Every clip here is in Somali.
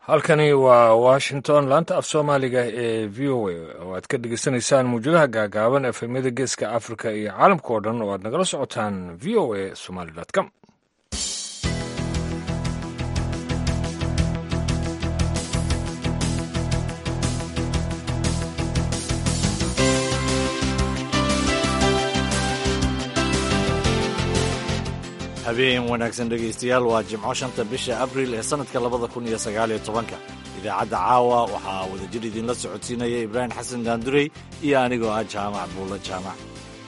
halkani waa washington laanta af soomaaliga ee v o a oo aad ka dhegeysanaysaan muwjadaha gaagaaban efemyada geeska africa iyo caalamka oo dhan oo aad nagala socotaan v o a somaly com habeen wanaagsan dhegaystayaal waa jimco shanta bisha abril ee sannadka labada kun iyo sagaaliyo tobanka idaacadda caawa waxaa wadajir idinla socodsiinaya ibraahim xasan daandurey iyo anigoo ah jaamac buulla jaamac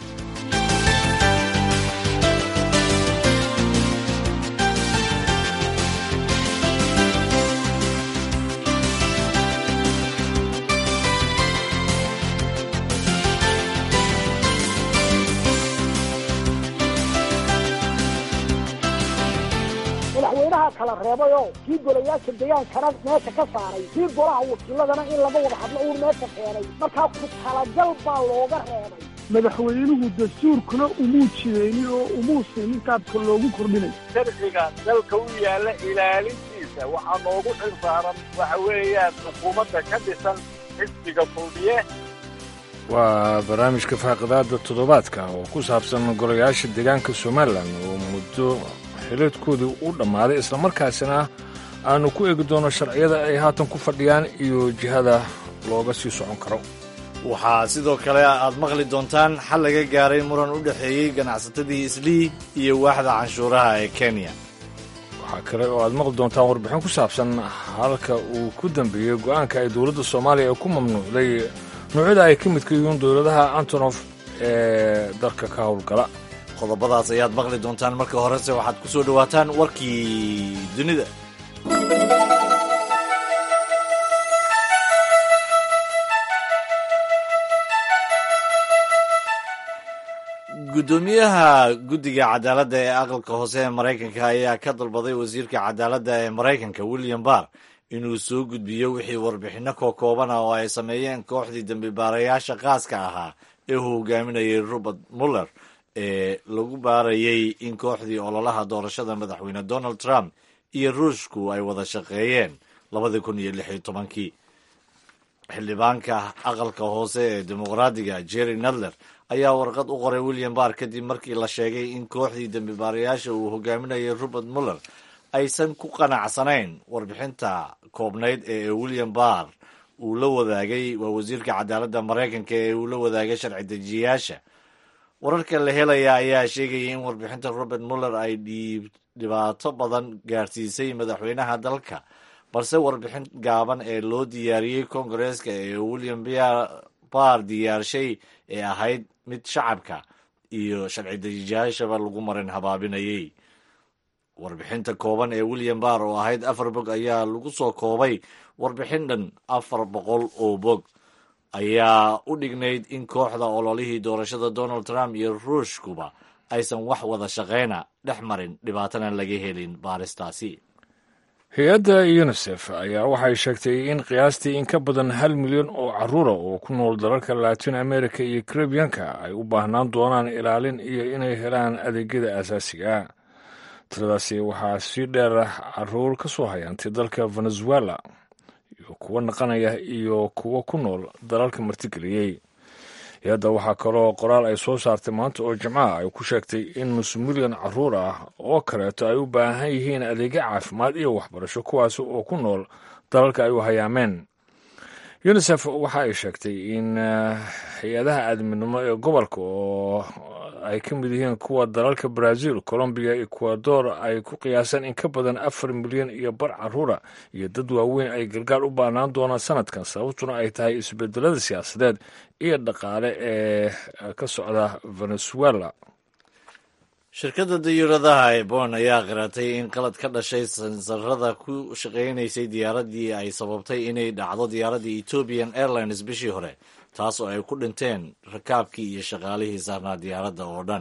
madaxweynaha kala reebayoo kii golayaasha degaankana meesha ka saaray kii golaha wakiiladana in laga wada hadlo uun meesha keenay markaa ku talagal baa looga reebay madaxweynuhu dastuurkuna umuu jidaynin oo umuu siinin qaabka loogu kordhinay sharciga dalka u yaalla ilaalintiisa waxaa noogu xil saaran waxa weeyaan xukuumadda ka dhisan xisbiga kulmiye waa barnaamijka faaqidaada toddobaadka oo ku saabsan golayaasha deegaanka somalilan oo muddo xileedkoodii u dhammaaday islamarkaasina aanu ku eegi doono sharciyada ay haatan ku fadhiyaan iyo jihada looga sii socon karo waxaa sidoo kale aad maqli doontaan xal laga gaaray muran u dhexeeyey ganacsatadii islii iyo waaxda canshuuraha ee kenya waxaa kale oo aad maqli doontaan warbixin ku saabsan halka uu ku dambeeyey go'aanka ay dowladda soomaaliya ku mamnuucday noocyada ay ka midka yihiin dowladaha antonof ee dalka ka howlgala qodobadaas ayaad maqli doontaan marka horese waxaad ku soo dhowaataan warkii dunida guddoomiyaha guddiga cadaaladda ee aqalka hoose ee maraykanka ayaa ka dalbaday wasiirka cadaaladda ee maraykanka william barr inuu soo gudbiyo wixii warbixinno kookooban ah oo ay sameeyeen kooxdii dembibaarayaasha qaaska ahaa ee uu hogaaminayay robert muller ee lagu baarayay in kooxdii ololaha doorashada madaxweyne donald trump iyo ruushku ay wada shaqeeyeen labadii kun iyo lix iyo tobankii xildhibaanka aqalka hoose ee dimuqraadiga jerry nadler ayaa warqad u qoray william barr kadib markii la sheegay in kooxdii dembibaarayaasha uu hogaaminayay robert muller aysan ku qanacsanayn warbixinta koobnayd ee william barr uu la wadaagay waa wasiirka cadaaladda maraykanka ee uu la wadaagay sharci dejiyayaasha wararka la helaya ayaa sheegaya in warbixinta robert muller ay dhibaato badan gaarsiisay madaxweynaha dalka balse warbixin gaaban ee loo diyaariyey kongareeska ee william barr diyaarshay ee ahayd mid shacabka iyo sharci dejiyayaashaba lagu marin habaabinayay warbixinta kooban ee william barr oo ahayd afar bog ayaa lagu soo koobay warbixin dhan afar boqol oo bog ayaa u dhignayd in kooxda ololihii doorashada donald trump iyo ruushkuba aysan wax wada shaqayna dhex marin dhibaatana laga helin baaristaasi hay-adda yunisef ayaa waxay sheegtay in qiyaastii in ka badan hal milyan oo caruura oo ku nool dalalka latin america iyo karibiyanka ay u baahnaan doonaan ilaalin iyo inay helaan adeegyada aasaasiga tiradaasi waxaa sii dheer caruur ka soo hayaantay dalka venezuela kuwa naqanaya iyo kuwa ku nool dalalka martigeliyey hay-adda waxaa kaloo qoraal ay soo saartay maanta oo jimcaha ay ku sheegtay in nus milyan caruur ah oo kaleeto ay u baahan yihiin adeegyo caafimaad iyo waxbarasho kuwaasi oo ku nool dalalka ay u hayaameen unisef waxa ay sheegtay in hay-adaha aadminimo ee gobolka oo ay ka mid yihiin kuwa dalalka brazil colombiya ecuador ay ku qiyaaseen in ka badan afar milyan iyo bar caruura iyo dad waaweyn ay gargaar u baahnaan doonaan sanadkan sababtuna ay tahay isbedelada siyaasadeed iyo dhaqaale ee ka socda venezuela shirkadda diyuuradaha ee bon ayaa qiratay in qalad ka dhashay sansarada ku shaqaynaysay diyaaraddii ay sababtay inay dhacdo diyaaraddii ethiopian airlines bishii hore taas oo ay ku dhinteen rakaabkii iyo shaqaalihii saarnaa diyaaradda oo dhan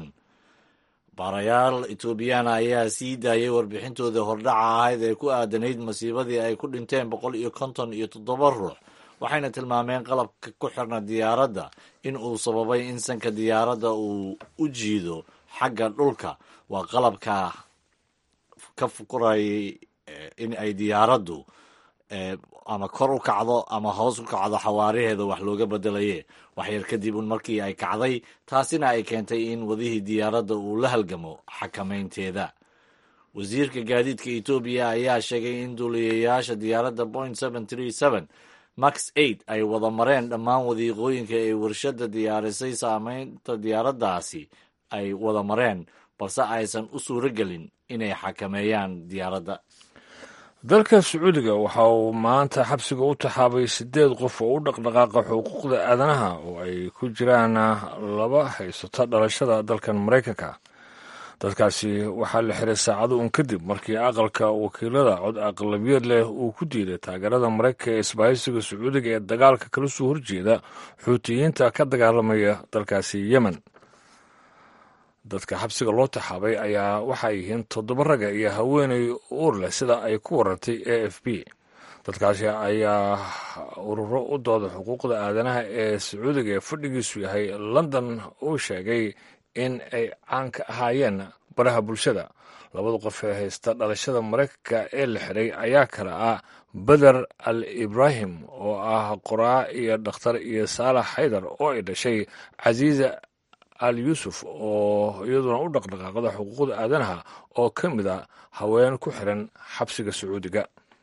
baarayaal etoobiyana ayaa sii daayay warbixintooda hordhaca ahayd ee ku aadanayd masiibadii ay ku dhinteen boqol iyo konton iyo toddoba ruux waxayna tilmaameen qalabka ku xirna diyaaradda in uu sababay in sanka diyaaradda uu u jiido xagga dhulka waa qalabka ka fukurayay in ay diyaaraddu ama kor u kacdo ama hoos u kacdo xawaaraheeda wax looga bedelaye waxyar kadib un markii ay kacday taasina ay keentay in wadihii diyaaradda uu la halgamo xakamaynteeda wasiirka gaadiidka etoobiya ayaa sheegay in duuliyayaasha diyaaradda point max eight ay wada mareen dhammaan wadiiqooyinka ee warshadda diyaarisay saameynta diyaaraddaasi ay wada mareen balse aysan u suuro gelin inay xakameeyaan diyaaradda dalka sacuudiga waxa uu maanta xabsiga u taxaabay siddeed qof oo u dhaqdhaqaaqa xuquuqda aadanaha oo ay ku jiraan laba haysata dhalashada dalkan maraykanka dadkaasi waxaa la xiray saacado un kadib markii aqalka wakiilada cod aqlabiyad leh uu ku diiday taageerada maraykanka ee isbahaysiga sacuudiga ee dagaalka kala soo horjeeda xuutiyiinta ka dagaalamaya dalkaasi yemen dadka xabsiga loo taxaabay ayaa waxay yihiin toddoba raga iyo haweenay uur leh sida ay ku warantay a f b dadkaasi ayaa ururo u dooda xuquuqda aadanaha ee sacuudiga ee fadhigiisu yahay london uu sheegay in ay caan ka ahaayeen baraha bulshada labada qof ee haysta dhalashada maraykanka ee la xiray ayaa kale ah beder al ibrahim oo ah qoraa iyo dhakhtar iyo saalax xaydar oo ay dhashay casiiza al yuusuf oo iyaduna u dhaqdhaqaaqda xuquuqda aadanaha oo ka mid a haween ku xiran xabsiga sacuudiga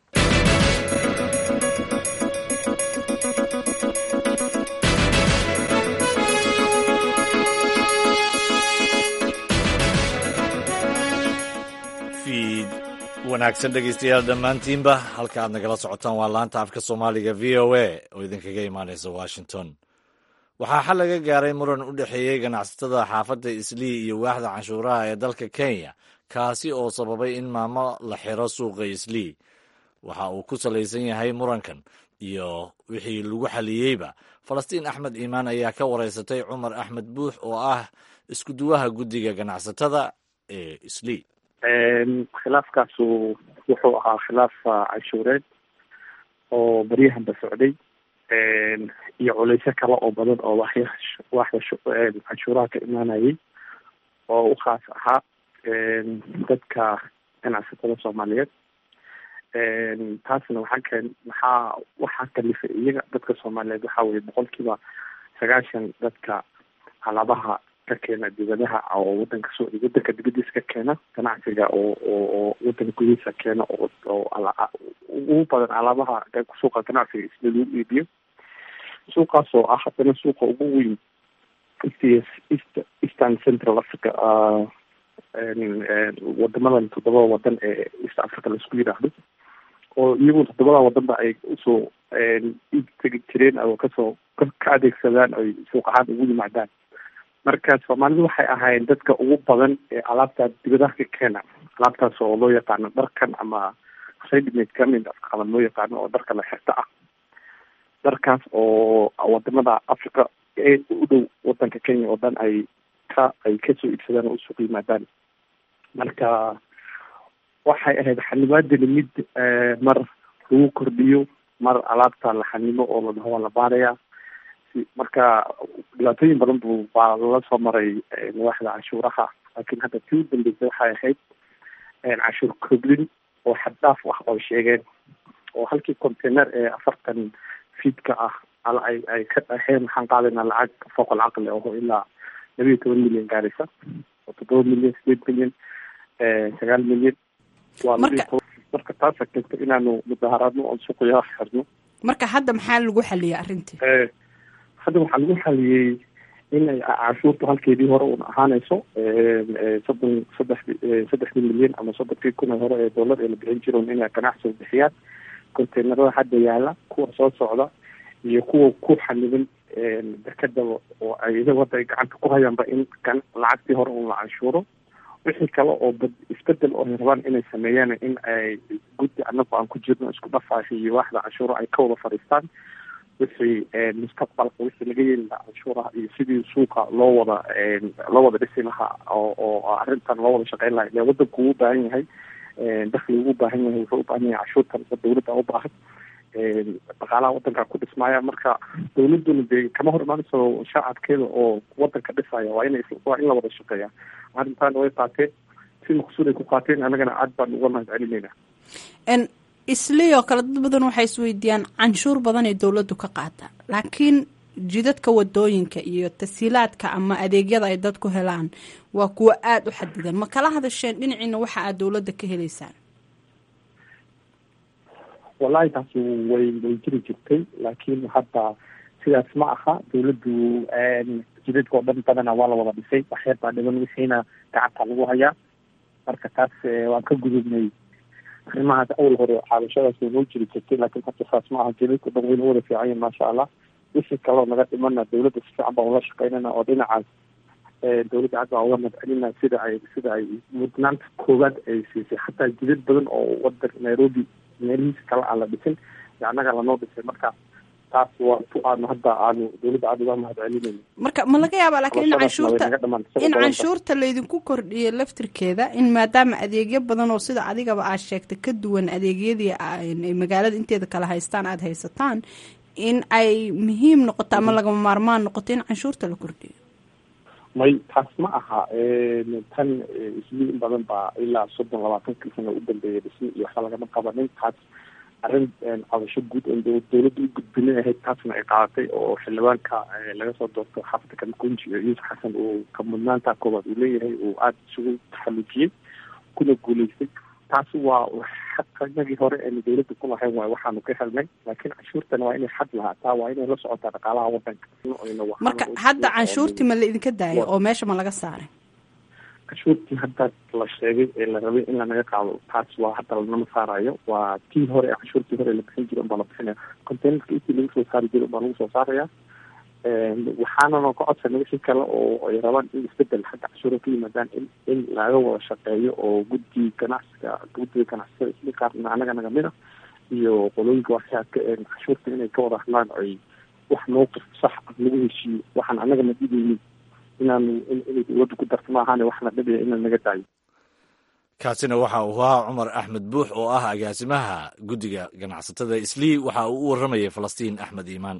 fiid wanaagsan dhegeystayaal dhammaantiinba halka aad nagala socotaan waa laanta afka soomaaliga v o a oo idinkaga imaanaysa washington waxaa xal laga gaaray muran u dhexeeyey ganacsatada xaafadda islii iyo waaxda canshuuraha ee dalka kenya kaasi oo sababay in maamo la xiro suuqa islii waxa uu ku salaysan yahay murankan iyo wixii lagu xaliyeyba falastiin axmed iimaan ayaa ka wareysatay cumar axmed buux oo ah iskuduwaha guddiga ganacsatada ee islii khilaafkaasu wuxuu ahaa khilaaf canshuureed oo baryahanba socday iyo culeysyo kale oo badan oo waxya waaxda canshuuraha ka imaanayay oo u khaas ahaa dadka ganacsatada soomaaliyeed taasna waxaa keen maxaa waxaa kalifay iyaga dadka soomaaliyeed waxaa weye boqolkiiba sagaashan dadka alaabaha ka keena dibadaha oo wadanka soo wadanka dibadiisa ka keena ganacsiga oo oo oo wadanka gudihiisa keena oo oo ugu badan alaabaha suuqa ganacsiga isla lagu iibiyo suuqaas oo ah haddana suuqa ugu weyn east eastern central africa wadamadan toddobada wadan ee east africa laisku yidhaahdo oo iyagu toddobada wadanba ay usoo iib tegi jireen oo kasoo ka adeegsadaan oy suuq ahaan ugu yimaadaan marka soomaalidu waxay ahaayeen dadka ugu badan ee alaabta dibadaha ka keena alaabtaas oo loo yaqaano dharkan ama readymade garment afqaban loo yaqaano oo dharka la xirta ah dharkaas oo wadamada africa ee u dhow wadanka kenya oo dhan ay ka ay kasoo iibsadaan oo usuuq yimaadaan marka waxay ahayd xanibaadani mid mar lagu kordhiyo mar alaabta la xanimo oo la dhaho waa la baarayaa marka dhibaatooyin badan bu baa lala soo maray waaxda canshuuraha laakiin hadda tii u dambeysay waxay ahayd canshuur koblin oo xad dhaaf ah oo sheegeen oo halkii container ee afartan fiidka ah ay ay ka dhaheen waxaan qaadaynaa lacag fooqal caqli oo ilaa laba iyo toban milyan gaaraysa oo toddoba milyan sideed milyan sagaal milyan waa marka taasa keenta inaanu mudaharaadno oon suuqyaha xirno marka hadda maxaa lagu xaliyay arrintii hadda waxaa lagu xaliyey in ay canshuurtu halkeedii hore un ahaanayso soddon saddex saddexdii milyan ama soddonkii kun ee hore ee dollar ee la bixin jiroon inay ganacsiga bixiyaan containerada hadda yaala kuwa soo socda iyo kuwa ku xaniban dekada oo ay iyaga hadda ay gacanta ku hayaanba in lacagtii hore un la canshuuro wixii kale oo isbedel oo ay rabaan inay sameeyaan in ay guddi anagu aan ku jirno isku dhafaashi iyo waaxda canshuuro ay ka wada fadhiistaan wixii mustaqbalka wixii laga yeeli lahaa canshuuraha iyo sidii suuqa loo wada loo wada dhisi lahaa oo oo arrintan loo wada shaqeyn lahaa ile wadanku uu baahan yahay dakli ugu baahan yahay wuxuu u baahan yahay canshuurtan dawladda u baahan dhaqaalaha wadanka ku dhismaya marka dawladuna dee kama hor imaanayso shacabkeeda oo wadanka dhisaya waa ina waa in la wada shaqeeya arrintan way qaateen si maqsuud ay ku qaateen annagana aad baan uga mahad celinayna islii oo kale dad badan waxay isweydiiyaan canshuur badan ee dowladdu ka qaata laakiin jidadka wadooyinka iyo tasiilaadka ama adeegyada ay dadku helaan waa kuwo aada u xadidan ma kala hadasheen dhinaciina waxa aad dowladda ka helaysaan wallahi taasi way way jiri jirtay laakiin hadda sidaas ma aha dawladdu jidadka oo dhan badana waa la wada dhisay waxyar baa dhiban wixiina gacanta lagu hayaa marka taas waan ka gudubnay arrimahaas awal hore caadashadaas way noo jiri jirtay laakiin hadda saas ma aha jidadka o dhan wayna wada fiican yihin maasha allah wixii kaloo naga dhimana dawladda si fiican baan ula shaqeynana oo dhinacaas dawladda hadda waa uga madcelina sida ay sida ay mudnaanta koowaad ay siisay xataa jidad badan oo wadan nairobi meelihiisa kale aan la dhisin annaga lanoo dhisay marka taas waa ku aanu hadda aanu dawladda aada uga mahad celinayno marka ma laga yaabaa laakiin in canshuurta in canshuurta laydinku kordhiyo laftirkeeda in maadaama adeegyo badan oo sida adigaba aad sheegtay ka duwan adeegyadii ay magaalada inteeda kale haystaan aada haysataan in ay muhiim noqoto ama lagama maarmaan noqoto in canshuurta la kordhiyo may taas ma aha tan isli in badan baa ilaa soddon labaatankii sana u dambeeya dhismi iyo waxba lagama qabanin taas arrin cabasho guud oon dawladda u gudbinin ahayd taasna ay qaadatay oo xildhibaanka laga soo doorto xaafadda kamakunji iyo yuusuf xasan uu ka mudnaanta koobaad uu leeyahay uu aada isugu taxallujiyey kuna guuleystay taasi waa xaqanagii hore eenu dawladda ku lahayn waay waxaanu ka helnay laakiin canshuurtana waa inay xad lahaataa waa inay la socotaa dhaqaalaha wadanka marka hadda canshuurtii ma la idinka daayay oo meesha ma laga saaray canshuurtii hadda la sheegay ee la rabay in lanaga qaado taas waa hadda lanama saarayo waa tii hore ee canshuurtii hore la bixin jira unbaa la bixinaya containerka intii lagu soo saari jira unbaa lagu soo saaraya waxaanana ka codsanay wixii kale oo ay rabaan in isbedel xagga cashuura ka yimaadaan in in laga wada shaqeeyo oo guddi ganacsiga guddiga ganacsiyada isli qaarna anaga nagamid a iyo qolooyinka waxyaadka cashuurta inay ka wada hadlaan ay wax mowqif sax ah lagu heshiiyo waxaan anaga na dhibeynin inaanu inay dawladda ku darto maahaane waxna dhibaya inaan naga daayo kaasina waxa uu ahaa cumar axmed buux oo ah agaasimaha guddiga ganacsatada islii waxa uu u warramayay falastiin axmed iimaan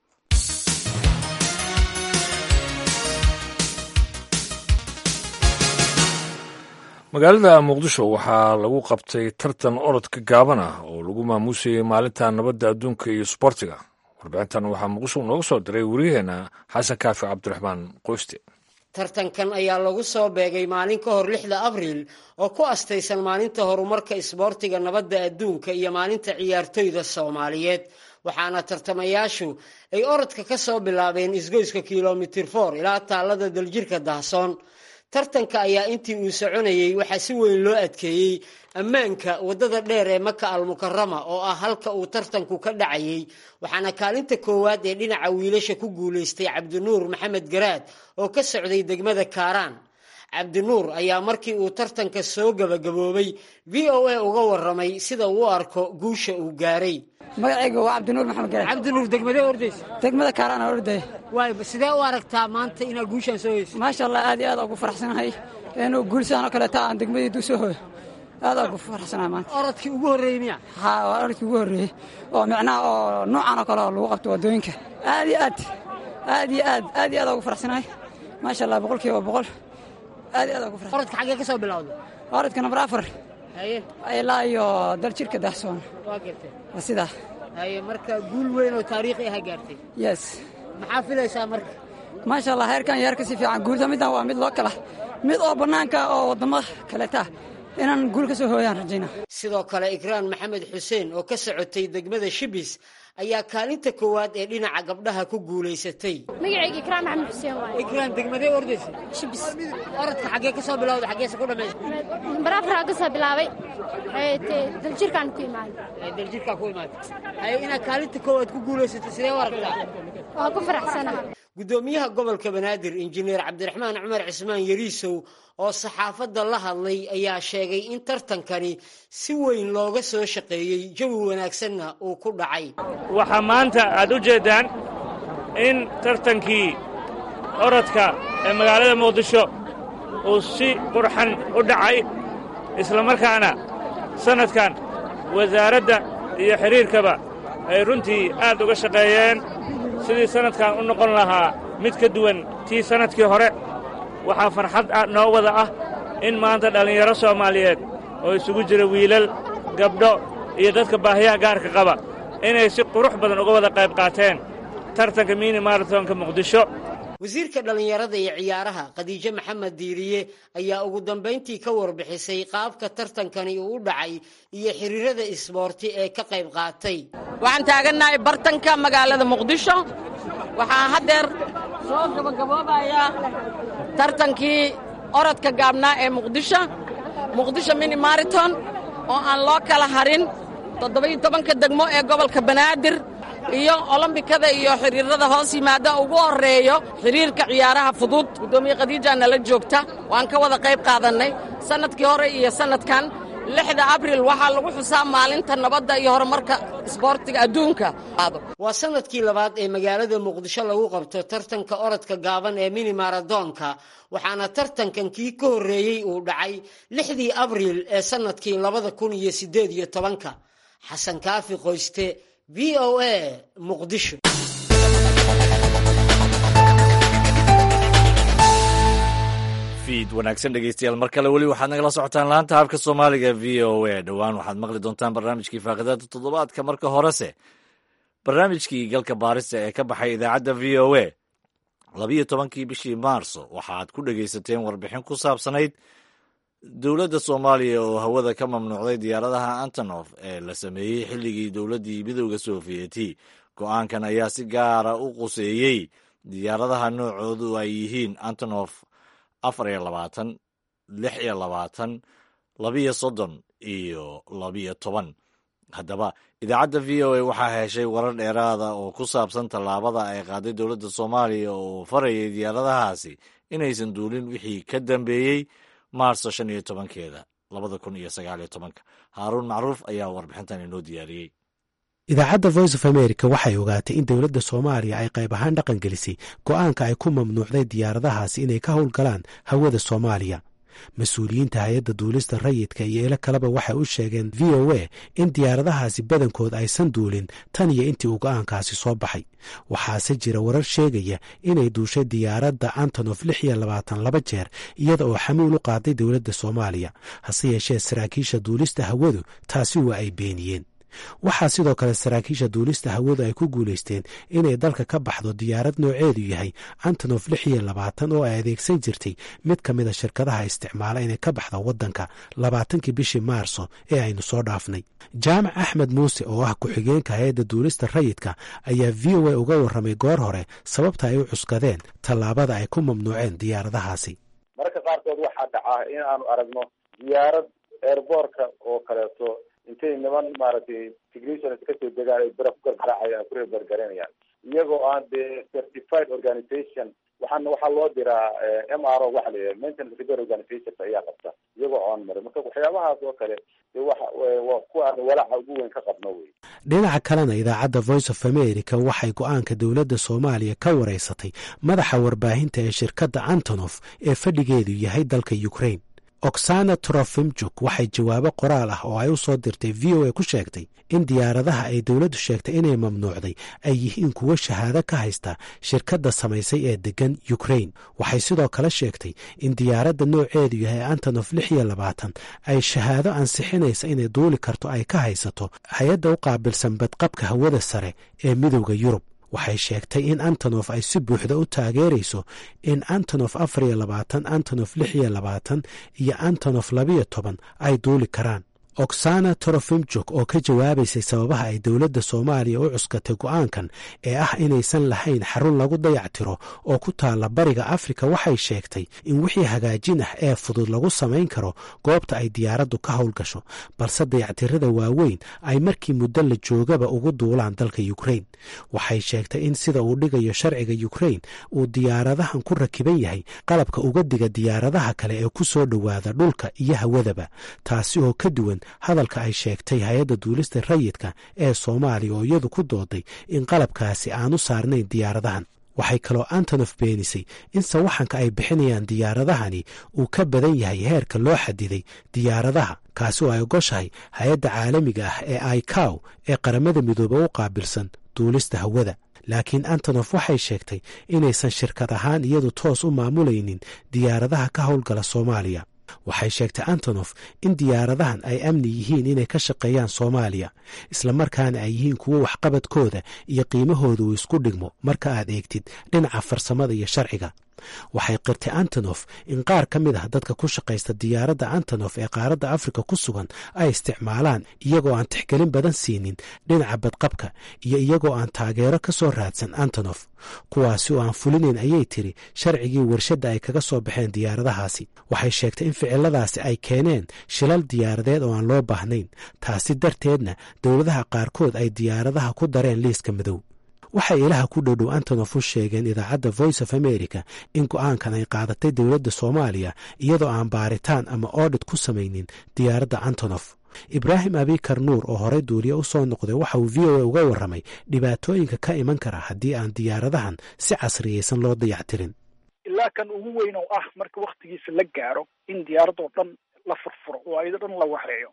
magaalada muqdisho waxaa lagu qabtay tartan orodka gaaban ah oo lagu maamuusayay maalinta nabadda adduunka iyo sboortiga warbixintan waxaa muqdisho nooga soo diray wariyaheenna xasan kaafi cabdiraxmaan qoyste tartankan ayaa lagu soo beegay maalin ka hor lixda abriil oo ku astaysan maalinta horumarka isboortiga nabadda adduunka iyo maalinta ciyaartoyda soomaaliyeed waxaana tartamayaashu ay orodka ka soo bilaabeen isgoyska kilomitir for ilaa taallada daljirka dahsoon tartanka ayaa intii uu soconayey waxaa si weyn loo adkeeyey ammaanka waddada dheer ee maka almukarama oo ah halka uu tartanku ka dhacayey waxaana kaalinta koowaad ee dhinaca wiilasha ku guulaystay cabdinuur maxamed garaad oo ka socday degmada kaaraan cabdinuur ayaa markii uu tartanka soo gabagaboobay v o a uga warramay sida uu arko guusha uu gaaray magacayga waa cabdinuur maxamed garaad cabdinuur degmadee ordaysa degmada kaaraan aan ordaya waay sidee u aragtaa maanta inaad guushaan soo heyso maasha allah aad iyo aad ugu faraxsanahay inuu guulsaan oo kaleeta aan degmadii soo hooyo aad ugu faraxsanahay maanta orodkii ugu horreeyey miya haa waa orodkii ugu horreeyey oo micnaha oo noocan oo kale oo lagu qabto waddooyinka aad iyo aad aad iyo aad aad iyo aad ugu faraxsanahay maasha allah boqol kiiba boqol aad iyo aad ugu faraxsanahay orodka xaggee ka soo bilowday orodka nambar afar haye ilaa iyo daljirka dahsoon waa gartay waa sidaa haye marka guul weyn oo taariikhi aha gaartay yes maxaa filaysaa marka maasha allah heerkan iyo heer ka sii fiican guulta middan waa mid loo kala mid oo bannaanka oo waddamo kaleta inaan guul ka soo hooyaan rajayna sidoo kale ikraan maxamed xuseen oo ka socotay degmada shibis ayaa kaalinta koowaad ee dhinaca gabdhaha ku guulaysatay magacayga ikraan maxamed xuseen waay ikraan degmadee ordaysa shibis orodka xaggee ka soo bilowda xaggeese ku dhammaysta nambar afaraa ka soo bilaabay daljirkaan ku imaaday daljirkaa ku imaaday haye inaad kaalinta koowaad ku guulaysatay sidee u aragtaa waa ku faraxsanaha guddoomiyaha gobolka banaadir injineer cabdiraxmaan cumar cismaan yariisow oo saxaafadda la hadlay ayaa sheegay in tartankani si weyn looga soo shaqeeyey jawi wanaagsanna uu ku dhacay waxaa maanta aad u jeeddaan in tartankii orodka ee magaalada muqdisho uu si qurxan u dhacay islamarkaana sannadkan wasaaradda iyo xidhiirkaba ay runtii aad uga shaqeeyeen sidii sannadkan u noqon lahaa mid ka duwan tii sannadkii hore waxaa farxad noo wada ah in maanta dhallinyaro soomaaliyeed oo isugu jira wiilal gabdho iyo dadka baahiyaha gaarka qaba inay si qurux badan uga wada qayb qaateen tartanka mini maratonka muqdisho wasiirka dhallinyarada iyo ciyaaraha khadiijo maxamed diiriye ayaa ugu dambayntii ka warbixisay qaabka tartankani uu u dhacay iyo xiriirada isboorti ee ka qayb qaatay waxaan taagannahay bartanka magaalada muqdisho waxaa haddeer soo gabagaboobayaa tartankii orodka gaabnaa ee muqdisho muqdisho mini mariton oo aan loo kala harin toddoba-iyo tobanka degmo ee gobolka banaadir iyo olombikada iyo xiriirada hoos yimaada ugu horreeyo xiriirka ciyaaraha fudud guddoomiye khadiijaa nala joogta waan ka wada qayb qaadannay sannadkii hore iyo sannadkan lixda abril waxaa lagu xusaa maalinta nabadda iyo horumarka isboortiga adduunka waa sannadkii labaad ee magaalada muqdisho lagu qabto tartanka orodka gaaban ee mini maradoonka waxaana tartankan kii ka horreeyey uu dhacay lixdii abriil ee sannadkii labada kun iyo siddeed iyo tobanka xasan kaafi qoyste v o a muqdisho fiid wanaagsan dhegeystayaal mar kale weli waxaad nagala socotaan laanta habka soomaaliga v o a dhowaan waxaad maqli doontaan barnaamijkii faaqidaada toddobaadka marka horese barnaamijkii galka baarista ee ka baxay idaacadda v o a labiyo tobankii bishii maarso waxaad ku dhegaysateen warbixin ku saabsanayd dowladda soomaaliya oo hawada ka mamnuucday diyaaradaha antonof ee la sameeyey xilligii dowladdii midooda sofiyeeti go-aankan ayaa si gaara u quseeyey diyaaradaha noocoodu ay yihiin antonof afar iyo labaatan lix iyo labaatan labiyo soddon iyo labiyo toban haddaba idaacadda v o a waxaa heshay warar dheeraada oo ku saabsan tallaabada ay qaaday dowladda soomaaliya oo farayay diyaaradahaasi inaysan duulin wixii ka dambeeyey maarso shan iyo tobankeeda labada kun iyo sagaal iyo tobanka haaruun macruuf ayaa warbixintan inoo diyaariyey idaacadda voice of america waxay ogaatay in dowladda soomaaliya ay qayb ahaan dhaqan gelisay go'aanka ay ku mamnuucday diyaaradahaasi inay ka howlgalaan hawada soomaaliya mas-uuliyiinta hay-adda duulista rayidka iyo ilo kaleba waxay u sheegeen v o a in diyaaradahaasi badankood aysan duulin tan iyo intii uu go'aankaasi soo baxay waxaase jira warar sheegaya inay duushay diyaaradda antonof lix iyo labaatan laba jeer iyada oo xamuul u qaaday dowladda soomaaliya hase yeeshee saraakiisha duulista hawadu taasi waa ay beeniyeen waxaa sidoo kale saraakiisha duulista hawadu ay ku guulaysteen inay dalka ka baxdo diyaarad nooceedu yahay antonof lix iyo labaatan oo ay adeegsan jirtay mid ka mid a shirkadaha isticmaala inay ka baxda waddanka labaatankii bishii maarso ee aynu soo dhaafnay jaamac axmed muuse oo ah ku-xigeenka hay-adda duulista rayidka ayaa v o a uga warramay goor hore sababta ay u cuskadeen tallaabada ay ku mamnuuceen diyaaradahaasi mararka qaarkood waxaa dhacaa in aanu aragno diyaarad eerboorka oo kaleeto intay niman maaragtay technicians kasoo degaan ay bira ku gargaraacayaan ku rebergaranayaan iyagoo aan dee certified organization waxaana waxaa loo diraa m r o waxa la yidhaha maintenance repair organization ayaa qabta iyagoo oon marin marka waxyaabahaas oo kale dee waxa waa kuwa aan walaaca ugu weyn ka qabno wey dhinaca kalena idaacadda voice of america waxay go-aanka dowladda soomaaliya ka wareysatay madaxa warbaahinta ee shirkadda antonof ee fadhigeedu yahay dalka ukraine oksana trofimjuk waxay jawaabo qoraal ah oo ay u soo dirtay v o a ku sheegtay in diyaaradaha ay dowladdu sheegtay inay mamnuucday ay yihiin kuwo shahaado ka haysta shirkadda samaysay ee deggan ukraine waxay sidoo kale sheegtay in diyaaradda nooceedu yahay antonof lix iyo labaatan ay shahaado ansixinaysa inay duuli karto ay ka haysato hay-adda u qaabilsan badqabka hawada sare ee midowda yurub waxay sheegtay in antonof ay si buuxda u taageerayso in antonof afar iyo labaatan antonof lix iyo labaatan iyo antonof labiyo toban ay duuli karaan oksana torofimjuk oo ka jawaabaysay sababaha ay dowladda soomaaliya u cuskatay go'aankan ee ah inaysan lahayn xarun lagu dayactiro oo ku taalla bariga afrika waxay sheegtay in wixii hagaajin ah ee fudud lagu samayn karo goobta ay diyaaraddu ka howlgasho balse dayactirada waaweyn ay markii muddo la joogaba ugu duulaan dalka yukrain waxay sheegtay in sida uu dhigayo sharciga yukrain uu diyaaradahan ku rakiban yahay qalabka uga diga diyaaradaha kale ee ku soo dhowaada dhulka iyo hawadaba taasi oo ka duwan hadalka ay sheegtay hay-adda duulista rayidka ee soomaaliya oo iyadu ku dooday in qalabkaasi aanu saarnayn diyaaradahan waxay kaloo antonof beenisay in sawaxanka ay bixinayaan diyaaradahani uu ka badan yahay heerka loo xadiday diyaaradaha kaasi oo ay ogoshahay hay-adda caalamiga ah ee icow ee qaramada midoobe u qaabilsan duulista hawada laakiin antonof waxay sheegtay inaysan shirkad ahaan iyadu toos u maamulaynin diyaaradaha ka howlgala soomaaliya waxay sheegtay antonof in diyaaradahan ay amni yihiin inay ka shaqeeyaan soomaaliya islamarkaana ay yihiin kuwo waxqabadkooda iyo qiimahooda uu isku dhigmo marka aad eegtid dhinaca farsamada iyo sharciga waxay qirtay antonof in qaar ka mid ah dadka ku shaqaysta diyaaradda antonof ee qaaradda afrika ku sugan ay isticmaalaan iyagoo aan tixgelin badan siinin dhinaca badqabka iyo iyagoo aan taageero ka soo raadsan antonof kuwaasi oo aan fulinayn ayay tiri sharcigii warshadda ay kaga soo baxeen diyaaradahaasi waxay sheegtay in ficiladaasi ay keeneen shilal diyaaradeed oo aan loo baahnayn taasi darteedna dowladaha qaarkood ay diyaaradaha ku dareen liiska madow waxay ilaha ku dhowdhow antonof u sheegeen idaacadda voice of america in go-aankan ay qaadatay dowladda soomaaliya iyadoo aan baaritaan ama oodhit ku samaynin diyaaradda antonof ibraahim abikar nuur oo horey duuliye u soo noqday waxa uu v o a uga warramay dhibaatooyinka ka iman kara haddii aan diyaaradahan si casriyaysan loo dayactirin ilaa kan ugu weyn oo ah marka waktigiisa la gaaro in diyaaradoo dhan la furfuro oo ayado dhan la waxreeyo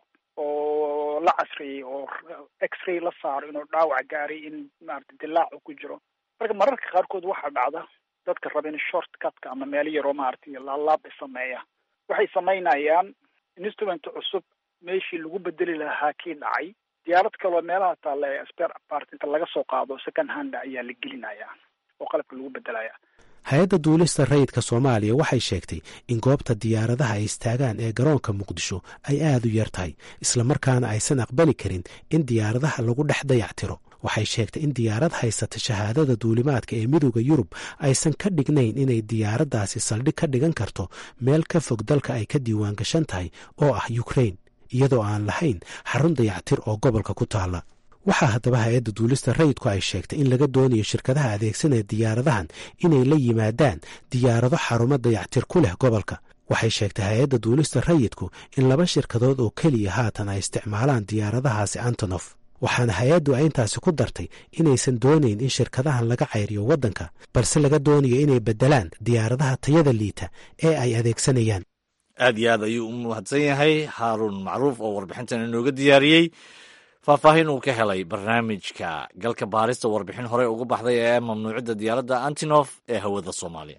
oo la casriyey oo x-ray la saaro inuu dhaawac gaaray in maarata dilaacu ku jiro marka mararka qaarkood waxaa dhacda dadka raba in short cutka ama meelo yaroo maaragtay laalaab sameeya waxay samaynayaan instrument cusub meeshii lagu bedeli lahaa kii dhacay diyaarad kaloo meelaha taalla ee spare part inta laga soo qaado second hand ayaa la gelinaya oo qalabka lagu bedelaya hay-adda duulista rayidka soomaaliya waxay sheegtay in goobta diyaaradaha ay istaagaan ee garoonka muqdisho ay aad u yar tahay islamarkaana aysan aqbali karin in diyaaradaha lagu dhex dayactiro waxay sheegtay in diyaarad haysata shahaadada duulimaadka ee midooda yurub aysan ka dhignayn inay diyaaraddaasi saldhig ka dhigan karto meel ka fog dalka ay ka diiwaan gashan tahay oo ah yukrain iyadoo aan lahayn xarun dayactir oo gobolka ku taalla waxaa haddaba hay-adda duulista rayidku ay sheegtay in laga doonayo shirkadaha adeegsanaya diyaaradahan inay la yimaadaan diyaarado xarumo dayactir ku leh gobolka waxay sheegtay hay-adda duulista rayidku in laba shirkadood oo keliya haatan ay isticmaalaan diyaaradahaasi antonof waxaana hay-addu ay intaasi ku dartay inaysan doonayn in shirkadahan laga cayriyo waddanka balse laga doonayo inay beddelaan diyaaradaha tayada liita ee ay adeegsanayaan aad iyo aad ayuu u mahadsan yahay haaruun macruuf oo warbixintan inooga diyaariyey faahfaahin uu ka helay barnaamijka galka baarista warbixin horey uga baxday ee mamnuucidda diyaaradda antinof ee hawada soomaaliya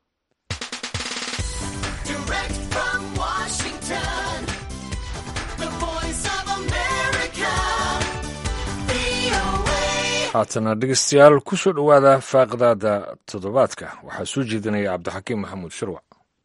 haatana dhegeystayaal ku soo dhowaada faaqdaada toddobaadka waxaa soo jeedinaya cabdixakiim maxamuud shirwac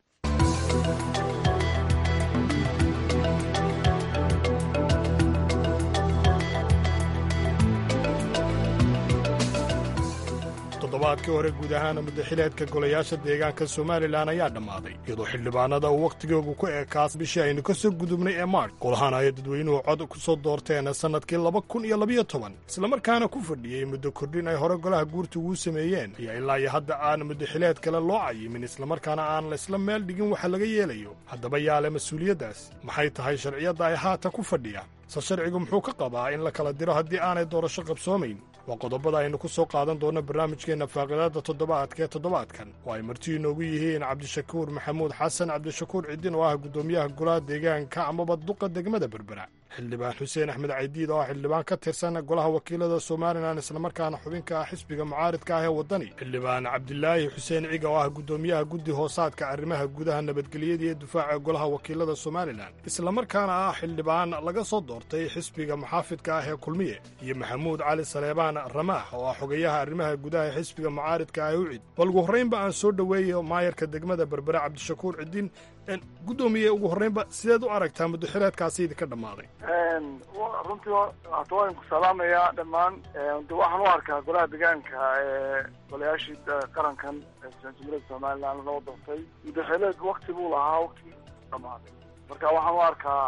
toddobaadkii hore guud ahaana muddaxileedka golayaasha deegaanka somalilan ayaa dhammaaday iyadoo xildhibaanada uu wakhtigoogu ku eekaas bishii aynu ka soo gudubnay ee maarch golahaan ay dadweynuhu cod ku soo doorteen sannadkii laba kun iyo labiyo toban islamarkaana ku fadhiyey muddo kordhin ay hore golaha guurta ugu sameeyeen iyo ilaa iyo hadda aan muddaxileed kale loo cayimin islamarkaana aan la isla meel dhigin waxa laga yeelayo haddaba yaale mas-uuliyaddaas maxay tahay sharciyadda ay haatan ku fadhiyaan se sharcigu muxuu ka qabaa in la kala diro haddii aanay doorasho qabsoomayn waa qodobada aynu ku soo qaadan doonno barnaamijkeenna faaqidaadda toddobaadka ee toddobaadkan oo ay marti inoogu yihiin cabdishakuur maxamuud xasan cabdishakuur ciddin oo ah guddoomiyaha golaha deegaanka amaba duqa degmada berbera xildhibaan xuseen axmed caydiid oo ah xildhibaan ka tirsan golaha wakiilada somalilan islamarkaana xubinka ah xisbiga mucaaridka ah ee waddani xildhibaan cabdilaahi xuseen ciga oo ah guddoomiyaha guddi hoosaadka arrimaha gudaha nabadgelyada iyo difaaca golaha wakiilada somalilan islamarkaana ah xildhibaan laga soo doortay xisbiga muxaafidka ah ee kulmiye iyo maxamuud cali saleebaan ramaax oo ah xogayaha arrimaha gudaha ee xisbiga mucaaridka ah ee ucid bal ugu horraynba aan soo dhoweeyo maayarka degmada berbera cabdishakuur cidiin guddoomiye ugu horraynba sideed u aragtaa muddaxileedkaasi idinka dhammaaday runtii hata waan ku salaamayaa dhammaan de waxaan u arkaa golaha deegaanka ee golayaashii qarankan jamhuuriyadda somalilan loo doortay muddaxileed wakti buu lahaa wakti dhammaaday marka waxaan u arkaa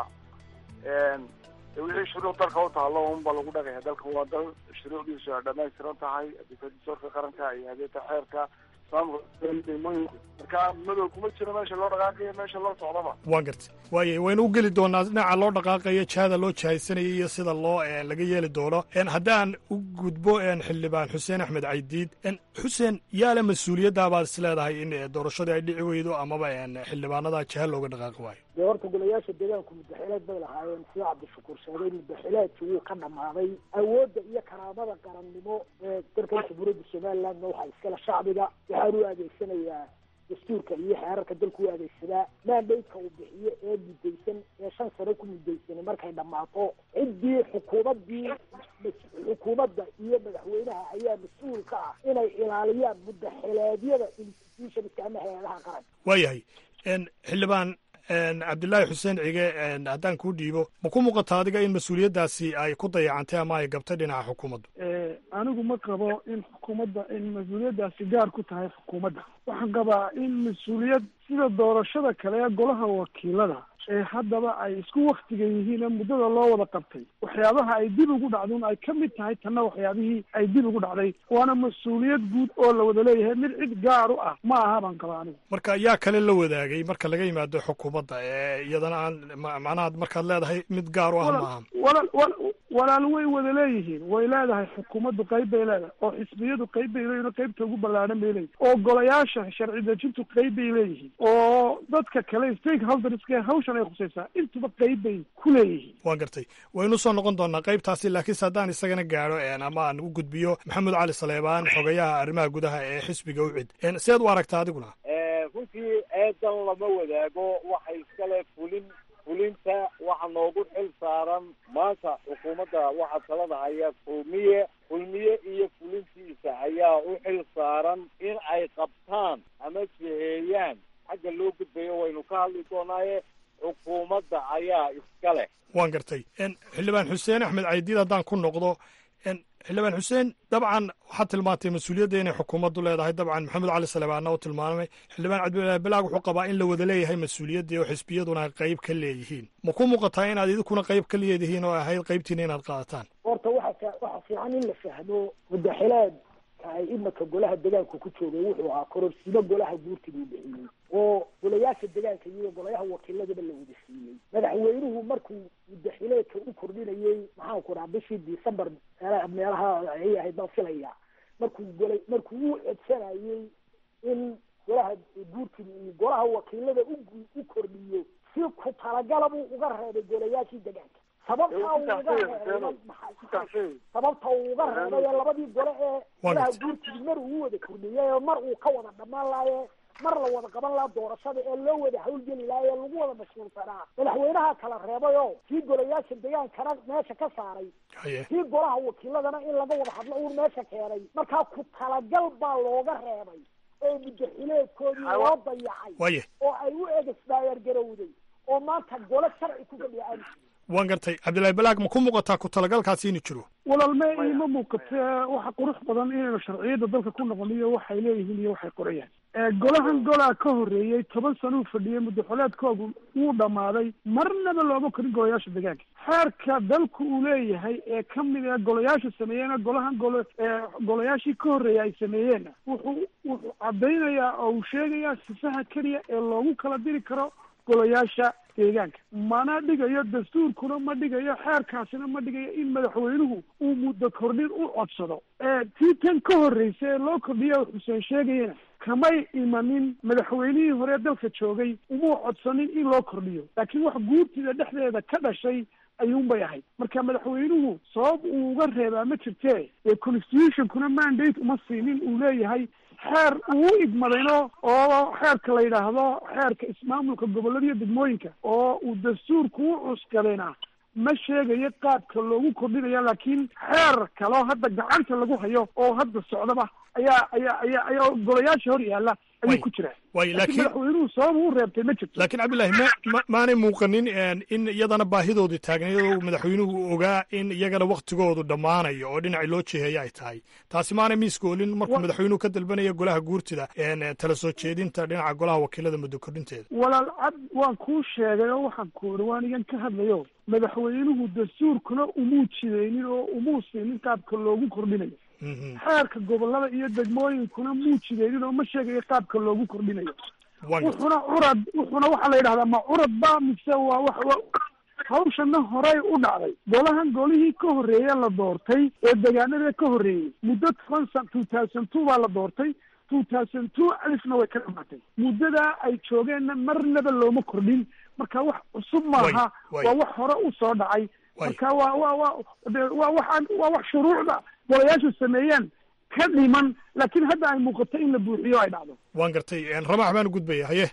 wixii shuruuc dalka u taalo unba lagu dhagaya dalka waa dal shuruucdiisu ay dhamaystiran tahay adikasorka qaranka iyo hadeeta xeerka marka madow kuma jiro meesha loo dhaqaaqayo meesha loo socdaba waan gartay waaya waynu u geli doonaa dhinaca loo dhaqaaqayo jihada loo jihaysanaya iyo sida loo laga yeeli doono haddaan u gudbo xildhibaan xuseen axmed caydiid xuseen yaale mas-uuliyadda baad is leedahay in doorashadii ay dhici weydo amaba xildhibaanada jiha looga dhaqaaqi waayo dee horta golayaasha deegaanku muddaxileed bay lahaayeen sida cabdishakuur sheegay muddaxileedki wuu ka dhammaaday awoodda iyo karaamada qarannimo ee dalkan jamhuuriyadda somalilandna waxaa iskale shacbiga waxaan u adeegsanayaa dastuurka iyo xeerarka dalku u adeegsadaa maandaydka uu bixiyo ee muddaysan ee shan sano ku muddaysan markay dhammaato ciddii xukuumaddii xukuumadda iyo madaxweynaha ayaa mas-uul ka ah inay ilaaliyaan muddaxileedyada institutionska ama hay-adaha qaranka waayahay xildhibaan cabdilaahi xuseen cige haddaan kuu dhiibo ma ku muuqata adiga in mas-uuliyaddaasi ay ku dayacantay ama ay gabtay dhinaca xukuumaddu anigu ma qabo in xukuumadda in mas-uuliyaddaasi gaar ku tahay xukuumadda waxaan qabaa in mas-uuliyad sida doorashada kale ee golaha wakiilada ee haddaba ay isku waktiga yihiin ee muddada loo wada qabtay waxyaabaha ay dib ugu dhacdun ay ka mid tahay tanna waxyaabihii ay dib ugu dhacday waana mas-uuliyad guud oo la wada leeyahay mid cid gaar u ah ma aha baan qabaa anigu marka yaa kale la wadaagay marka laga yimaado xukuumadda ee iyadana aan macnaha markaad leedahay mid gaar u ah ma aha walaal wal walaal way wada leeyihiin way leedahay xukuumaddu qayb bay leedahay oo xisbiyadu qayb bay leeyihin oo qaybta ugu ballaadhan bay leeyihin oo golayaasha sharci dejintu qayb bay leeyihiin oo dadka kale stakeholderska hawshan ay khusaysaa intuba qayb bay ku leeyihiin waan gartay waynu soo noqon doonaa qaybtaasi laakiinse haddaan isagana gaadho ama aan u gudbiyo maxamed cali saleebaan xogayaha arrimaha gudaha ee xisbiga ucid seed u aragta adiguna runtii eedan lama wadaago waxay iskale fulin fulinta waxa noogu xil saaran maanta xukuumadda waxaa talada haya kulmiye kulmiye iyo fulintiisa ayaa u xil saaran in ay qabtaan ama jiheeyaan xagga loo gudbayo waynu ka hadli doonaaye xukuumadda ayaa iska leh waan gartay xildhibaan xuseen axmed caydiid haddaan ku noqdo xildhibaan xuseen dabcan waxaad tilmaantay mas-uuliyadda inay xukuumaddu leedahay dabcan maxamed cali salebaanna u tilmaamay xildhibaan cabdilaahi balaag wuxuu qabaa in la wada leeyahay mas-uuliyaddii oo xisbiyaduna ay qayb ka leeyihiin ma ku muuqataa inaad idinkuna qayb ka leedihiin oo ahayd qaybtiina inaad qaadataan horta waxa waxa fiican in la fahmo mudaxileedka ay imaka golaha degaanku ku joogay wuxuu ahaa kororsiimo golaha guurtiga u bixiyey oo golayaasha degaanka iyo golayaha wakiiladaba la wada siiyey madaxweynuhu markuu mudaxileedka u kordhinayey maxaan ku dhaha bishii december meelaha ay ahayd baan filaya markuu gola markuu u codsanayey in golaha guurtiga uu golaha wakiilada u u kordhiyo si ku talagala buu uga reebay golayaashii degaanka sababta uu uga reebay sababta uu uga reebay ee labadii gole ee golaha guurtiga mar uu wada kordhiyay oo mar uu ka wada dhamaan laaye mar la wada qaban laha doorashada ee loo wada hawlgeli laha ee lagu wada mashquulsanaa madaxweynaha kala reebay oo kii golayaasha degaankana meesha ka saaray kii golaha wakiiladana in laga wada hadlo uun meesha keenay markaa ku talagal baa looga reebay oo mudaxileedkoodii loo dayacay oo ay u egesdaayar garowday oo maanta gole sharci ku fadhiya aanu waan gartay cabdillahi balaag ma ku muuqataa ku talagalkaasi inuu jiro walaalme iima muuqate waxa qurux badan inaynu sharciyadda dalka ku noqoniyo waxay leeyihiin iyo waxay qorayaan golahan golaa ka horreeyey toban sano uu fadhiyey muddaxoleedkoodu wuu dhammaaday marnaba looma korin golayaasha degaanka xeerka dalku uu leeyahay ee ka mid ee golayaasha sameeyeena golahan golo golayaashii ka horreeyay ay sameeyeenna wuxuu wuxuu caddaynayaa oo uu sheegayaa sifaha keliya ee loogu kala diri karo golayaasha deegaanka mana dhigayo dastuurkuna ma dhigayo xeerkaasina ma dhigayo in madaxweynuhu uu muddo kordhin u codsado tii tan ka horreysa ee loo kordhiya xuseen sheegayana kamay imanin madaxweynihii hore dalka joogay umuu codsanin in loo kordhiyo laakiin wax guurtida dhexdeeda ka dhashay ayuunbay ahayd marka madaxweynuhu sabab uu uga reebaa ma jirtee ee constitutionkuna mandate uma siinin uu leeyahay xeer uu igmadayno oo xeerka la yidhaahdo xeerka ismaamulka gobollada iyo degmooyinka oo uu dastuurku u cuskadayna ma sheegayo qaabka loogu kordhinaya laakiin xeer kaloo hadda gacanta lagu hayo oo hadda socdaba ayaa ayaa ayaa ayaa golayaasha hor yaalla ayuu ku jiraa way laakiin madaxweynuhu sabab u reebtay ma jirto laakiin cabdillahi ma ma maanay muuqanin in iyadana baahidoodii taagnayd oo madaxweynuhu ogaa in iyagana waktigoodu dhammaanayo oo dhinacii loo jiheeya ay tahay taasi maanay miiskoolin markuu madaxweynuhu ka dalbanaya golaha guurtida tala soo jeedinta dhinaca golaha wakiilada muddo kordhinteeda walaal cad waan kuu sheegay oo waxaan ku iri waan igan ka hadlayo madaxweynuhu dastuurkuna umuu jidaynin oo umuu siinin qaabka loogu kordhinayo xeerka gobollada iyo degmooyinkuna muu jidaynin oo ma sheegayo qaabka loogu kordhinayo wuxuna curad wuxuna waxaa la yidhahdaa ma curad ba mise waa wax hawshana horey u dhacday golahan golihii ka horreeye la doortay ee degaanada ka horreeyey muddo toban san two thousand two baa la doortay two thousand two alifna way ka dhamaatay muddadaa ay joogeenna marnaba looma kordhin marka wax cusub maaha waa wax hore u soo dhacay marka waa wa wa waa waxaan waa wax shuruucda golayaashu sameeyeen ka dhiman laakiin hadda ay muuqato in la buuxiyo ay dhacdo waan gartay ramax baan gudbaya haye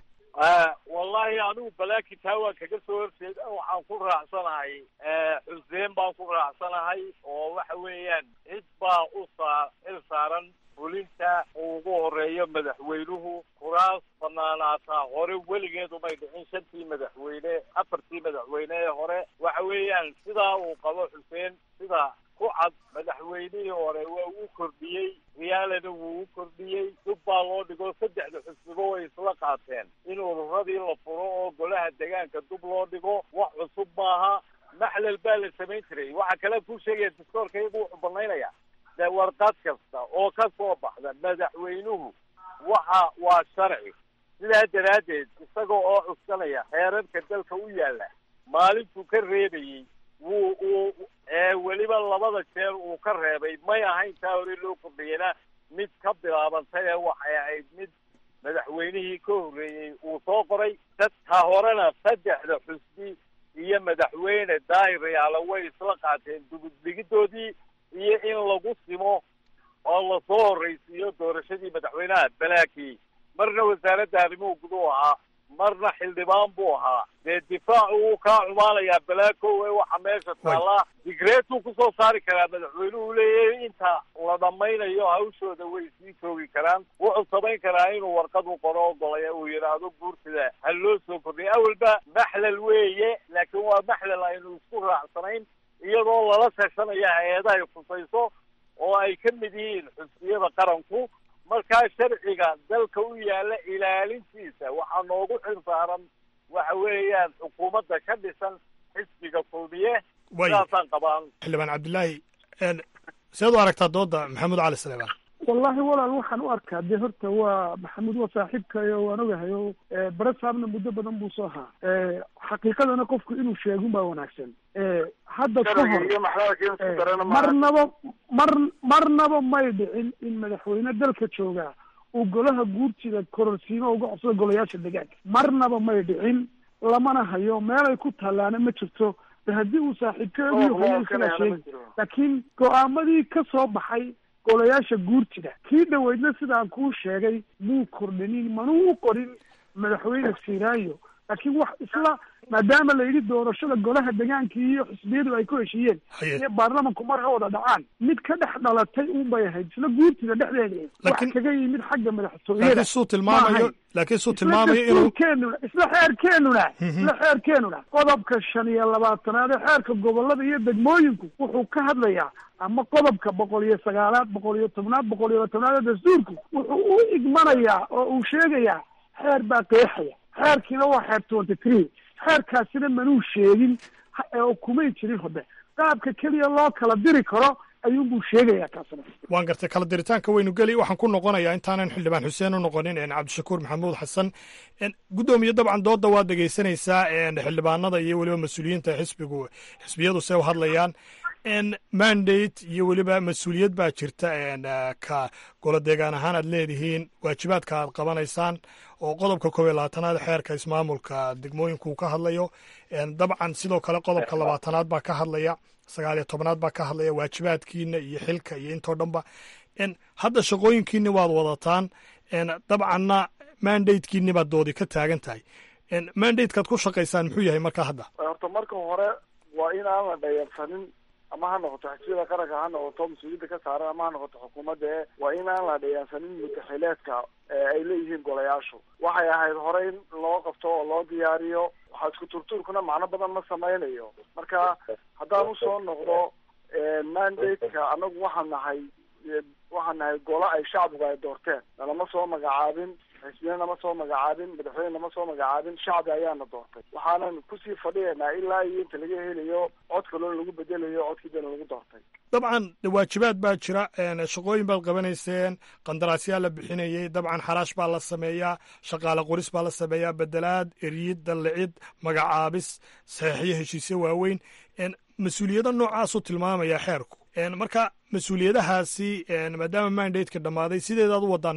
wallahi anigu balaakin taa waan kaga soo horjeeda waxaan ku raacsanahay xuseen baan ku raacsanahay oo waxa weeyaan cid baa u saa il saaran fulinta uu ugu horeeyo madaxweynuhu kuraas banaanaataa hore weligeed umay dhicin shantii madaxweyne afartii madaxweyne ee hore waxa weeyaan sidaa uu qabo xuseen sida ku cad madaxweynihii hore waa uu kordhiyey riyaalana wuu u kordhiyey dub baa loo dhigo saddexda xusnibo way isla qaateen in ururadii la furo oo golaha degaanka dub loo dhigo wax cusub maaha maxlal baa la samayn jiray waxaa kale kuu sheegaya dastoorka iyagu wuxuu banaynaya de warqad kasta oo ka soo baxda madaxweynuhu waxa waa sharci sidaa daraaddeed isaga oo cuskanaya xeerarka dalka u yaalla maalintuu ka reebayey wuu uu weliba labada jeer uu ka reebay may ahayn taa hore loo kordhiyana mid ka bilaabantay ee waxay ahayd mid madaxweynihii ka horreeyey uu soo qoray ta horena saddexda xusbi iyo madaxweyne daahirayaala way isla qaateen dubudhigidoodii iyo in lagu simo oo lasoo horraysiiyo doorashadii madaxweynaha balaakii marna wasaaradda arrimuhu guduhu ahaa marna xildhibaan buu ahaa dee difaacu wuu kaa cumaanayaa balaakowe waxa meesha taallaa digreetuu kusoo saari karaa madaxweynuhu leeyahay inta la dhammaynayo hawshooda way sii joogi karaan wuxuu samayn karaa inuu warqad u qoro ogolaya uu yidhaahdo guurtida ha loo soo kordhiya awalba maxlal weeye laakiin waa maxlal aynu isku raacsanayn iyadoo lala tashanaya hay-adahay khusayso oo ay ka mid yihiin xusbiyada qaranku markaa sharciga dalka u yaalla ilaalintiisa waxaa noogu xil saaran waxa weeyaan xukuumadda ka dhisan xisbiga kulmiye sidaasaan qabaan xildhibaan cabdilaahi seed u aragtaa dooda maxamuud cali saleebaan wallahi walaal waxaan u arkaa dee horta waa maxamuud waa saaxiibkayo waan ogahay o barasaabna muddo badan buu soo ahaa xaqiiqadana qofku inuu sheegun baa wanaagsan hadda ka hor marnaba mar marnaba may dhicin in madaxweyne dalka joogaa uu golaha guurtida kororsiimo uga codsado golayaasha degaanka marnaba may dhicin lamana hayo meelay ku tallaana ma jirto de haddii uu saaxiibkeedu hayo isagaa sheegi laakiin go-aamadii ka soo baxay golayaasha guurtida kii dhaweydna sidaan kuu sheegay muu kordhinin manuu u qorin madaxweyne siraayo laakiin wax isla maadaama la yidhi doorashada golaha degaanka iyo xisbiyadu ay ku heshiiyeen iyo baarlamanku mar ha wada dhacaan mid ka dhex dhalatay un bay ahayd isla guurtida dhexdeeda wax kaga yimid xagga madaxtooyada laakiin suu tilmaamayo laakiin suu tilmaamayo inuu keenuna isla xeerkeenuna isla xeerkeenuna qodobka shan iyo labaatanaad ee xeerka gobolada iyo degmooyinku wuxuu ka hadlayaa ama qodobka boqol iyo sagaalaad boqol iyo tobnaad boqol iyo tobnaad ee dastuurku wuxuu u igmanayaa oo uu sheegayaa xeer baa qeexaya xeerkiina waa xeer twenty three xeerkaasina manuu sheegin oo kumay jirin hode qaabka keliya loo kala diri karo ayuunbuu sheegayaa kaasna waan gartay kala diritaanka waynu geli waxaan ku noqonayaa intaanan xildhibaan xuseen u noqonin cabdishakuur maxamuud xasan guddoomiye dabcan dooda waad dhegeysanaysaa xildhibaanada iyo weliba mas-uuliyiinta xisbigu xisbiyadu se u hadlayaan mandate iyo weliba mas-uuliyad baa jirta ka golo deegaan ahaan aad leedihiin waajibaadka aad qabanaysaan oo qodobka koob iyo labaatanaad xeerka ismaamulka degmooyinku uu ka hadlayo dabcan sidoo kale qodobka labaatanaad baa ka hadlaya sagaal iyo tobnaad baa ka hadlaya waajibaadkiina iyo xilka iyo intoo dhanba hadda shaqooyinkiini waad wadataan dabcanna mandatekiini baad doodi ka taagan tahay mandatekaad ku shaqaysaan muxuu yahay marka hadda horta marka hore waa in aan la dhayarsanin ama ha noqoto xisbiyada qaranka ha noqoto mas-uuliyadda ka saaran ama ha noqoto xukuumadda e waa in aan la dhayarsanin mutaxileedka ay leeyihiin golayaashu waxay ahayd hore in loo qabto oo loo diyaariyo waxaa isku turtuurkuna macno badan ma samaynayo marka haddaan usoo noqdo mandate-ka anagu waxaan nahay waxaan nahay golo ay shacbigu ay doorteen nalama soo magacaabin xisbiyana nama soo magacaabin madaxweyne nama soo magacaabin shacbi ayaana doortay waxaanan kusii fadhiyaynaa ilaa iyo inta laga helayo cod kaloo lagu bedelayo codkiidana lagu doortay dabcan waajibaad baa jira shaqooyin baad qabanayseen qandaraasyaa la bixinayey dabcan xaraash baa la sameeyaa shaqaale qoris baa la sameeyaa bedelaad eryid dallicid magacaabis saxiixyo heshiisyo waaweyn mas-uuliyado noocaasuu tilmaamaya xeerku marka mas-uuliyadahaasi maadaama mandateka dhammaaday sideedaad u wadaan miya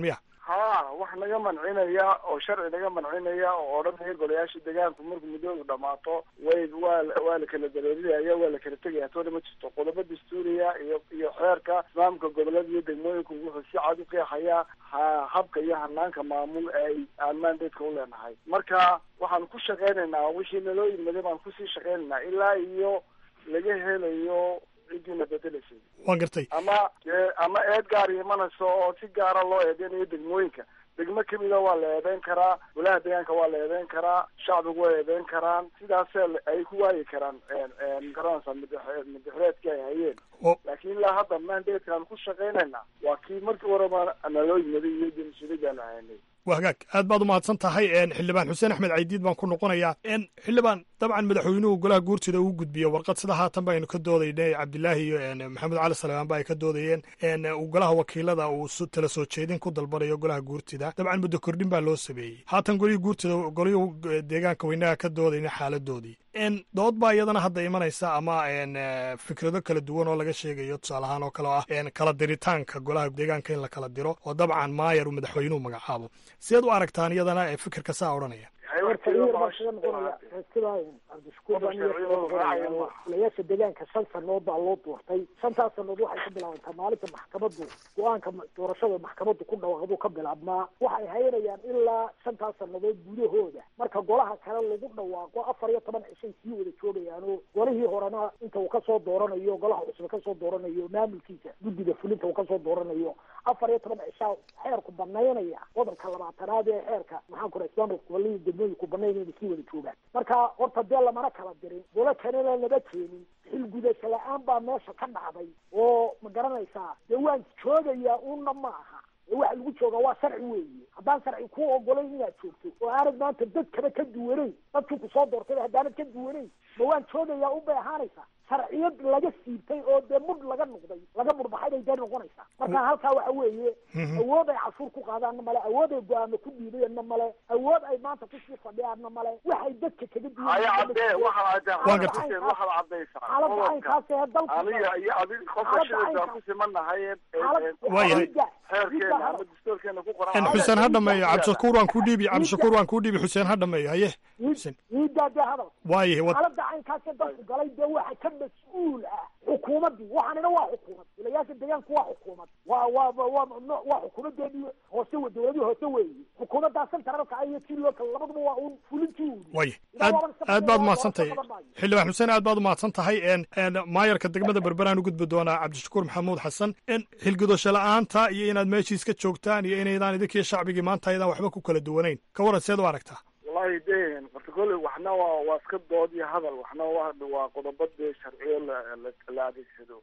ha wax naga mancinaya oo sharci naga mancinaya oo odhanaya golayaasha deegaanku markuu muddoodu dhamaato way waa waa la kala dareerinaya waa la kala tegaya toona ma jirto qodobo dastuuriya iyo iyo xeerka islaamka gobolada iyo degmooyinku wuxuu si cad u qeexayaa ha habka iyo hanaanka maamul ee ay aan mandatka u leenahay marka waxaanu ku shaqaynaynaa wixii naloo yimaday baan kusii shaqaynaynaa ilaa iyo laga helayo cidiina bedelaysay waan gartay ama ama eed gaar imanayso oo si gaara loo eedeynayo degmooyinka degmo kamida waa la eedeyn karaa golaha deegaanka waa la eedeyn karaa shacbigu waa eedeyn karaan sidaasee ay ku waayi karaan magaranaysa madaxreedkii ay hayeen laakiin ilaa hadda mandatekaan ku shaqaynayna waa kii markii horeba naloo yimaday iyo jamsuuliyadan haynay waa hagaag aad baad umahadsan tahay xildhibaan xuseen axmed caydiid baan ku noqonayaa xildhibaan dabcan madaxweynuhu golaha guurtida uu gudbiyo warqad sida haatan baynu ka doodaynay cabdilaahi iyo maxamed cali salmaan ba ay ka doodayeen golaha wakiilada uu tala soo jeedin ku dalbanayo golaha guurtida dabcan muddo kordhin baa loo sameeyey haatan golihii guurtida golihii deegaanka weynaha ka doodayna xaaladoodii dood baa iyadana hadda imanaysa ama fikrado kala duwan oo laga sheegayo tusaale ahaan oo kale ah kala diritaanka golaha deegaanka in la kala diro oo dabcan maayar uu madaxweynuhu magacaabo sideed u aragtaan iyadana ee fikirka saa odhanaya golayaasha deegaanka shan sanood baa loo doortay shantaas sanood waxay ka bilaabantaa maalinta maxkamadu go-aanka doorashada maxkamadu ku dhawaaqdu ka bilaabmaa waxay haynayaan ilaa shantaas sanadood gudahooda marka golaha kale lagu dhawaaqo afar iyo toban cishay sii wada joogayaano golihii horena inta uu kasoo dooranayo golaha cusub kasoo dooranayo maamulkiisa guddiga fulinta uu kasoo dooranayo afar iyo toban cishaa xeerku banaynaya qodobka labaatanaad ee xeerka maxaan ku islaamka gobolihii degmooyinku banaynayna sii wada joogaan marka horta dee lamana kala dirin golo kalena lama keenin xilgudasho la-aan baa meesha ka dhacday oo ma garanaysaa dee waan joogayaa una ma aha waxa lagu jooga waa sharci weeye haddaan sharci ku ogolayn inaad joogto oo aanad maanta dadkaba ka duwanayn dadkii kusoo doortay haddaanad ka duwanayn ma waan joogayaa unbay ahaanaysaa sharciyad laga siibtay oo dee mudh laga noqday laga mudhbaxay bay dee noqonaysaa marka halkaa waxa weeye awood ay cashuur ku qaadaanna male awood ay go-aamo ku dhiibayanna male awood ay maanta kusii fadhiyaanna male waxay dadka kaga haya cadee waxaad cadee waxaad cadaysaa xaaladda caynkaas ee dalka aniga iyo adig qofka shidaysaa ku simanahay xeerkeena ama dastuurkeena ku qoran xuseen ha dhameeyo cabdishakuur waan kuu dhiibi cabdishakuur waan kuu dhiibi xuseen ha dhameeyo haye xuseen wiidaa dee hadal waayahay wad xaaladda caynkaasee dalku galay dee waxa ka mas-uul ah xukuumaddii waxaanina waa xukuumad wilayaasha deegaanku waa xukuumad waa waa waa waa xukuumadeedii hoose dowladii hoose weeye xukuumaddaa centralka iyo tii local labaduba waa un fulintii uu waaya aad aad baad umahadsan tahay xildhibaan xuseen aad baad umahadsan tahay maayarka degmada berberaan u gudbi doonaa cabdishakuur maxamuud xasan xilgudasho la-aanta iyo inaad meeshiis ka joogtaan iyo inaydaan idinkiyo shacbigii maanta ayadaan waxba ku kala duwanayn ka waran seed u aragtaa wallahi de horta kole waxna waa waa iska dood iyo hadal waxna waa waa qodobo dee sharciyo la la adeegsado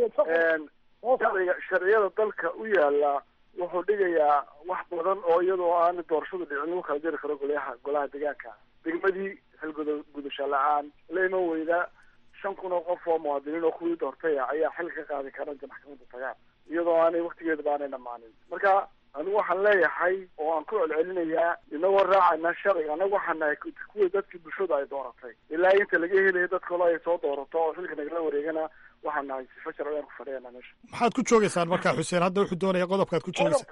sharciga sharciyada dalka u yaala wuxuu dhigayaa wax badan oo iyadoo aan doorashadu dhicin lagu kala jiri karo golayaha golaha deegaanka degmadii xilguda gudasho la-aan la iman weyda shan kun oo qof oo muwaadiniin oo kuwii doortay ah ayaa xil ka qaadi kara inta maxkamadda tagaan iyadoo aanay waktigeeda baanay dhamaanin marka anigu waxaan leeyahay oo aan ku celcelinayaa inagoo raacayna sharciga anagu waxaan nahay kuwii dadkii bulshadu ay dooratay ilaa inta laga helayo dad kalo ay soo doorato oo xilka nagala wareegana waxaan nahay sifo sharci aan ku fadhiyana meesha maxaad ku joogaysaan markaa xuseen hadda wuxuu doonaya qodobkaad ku joogaysaa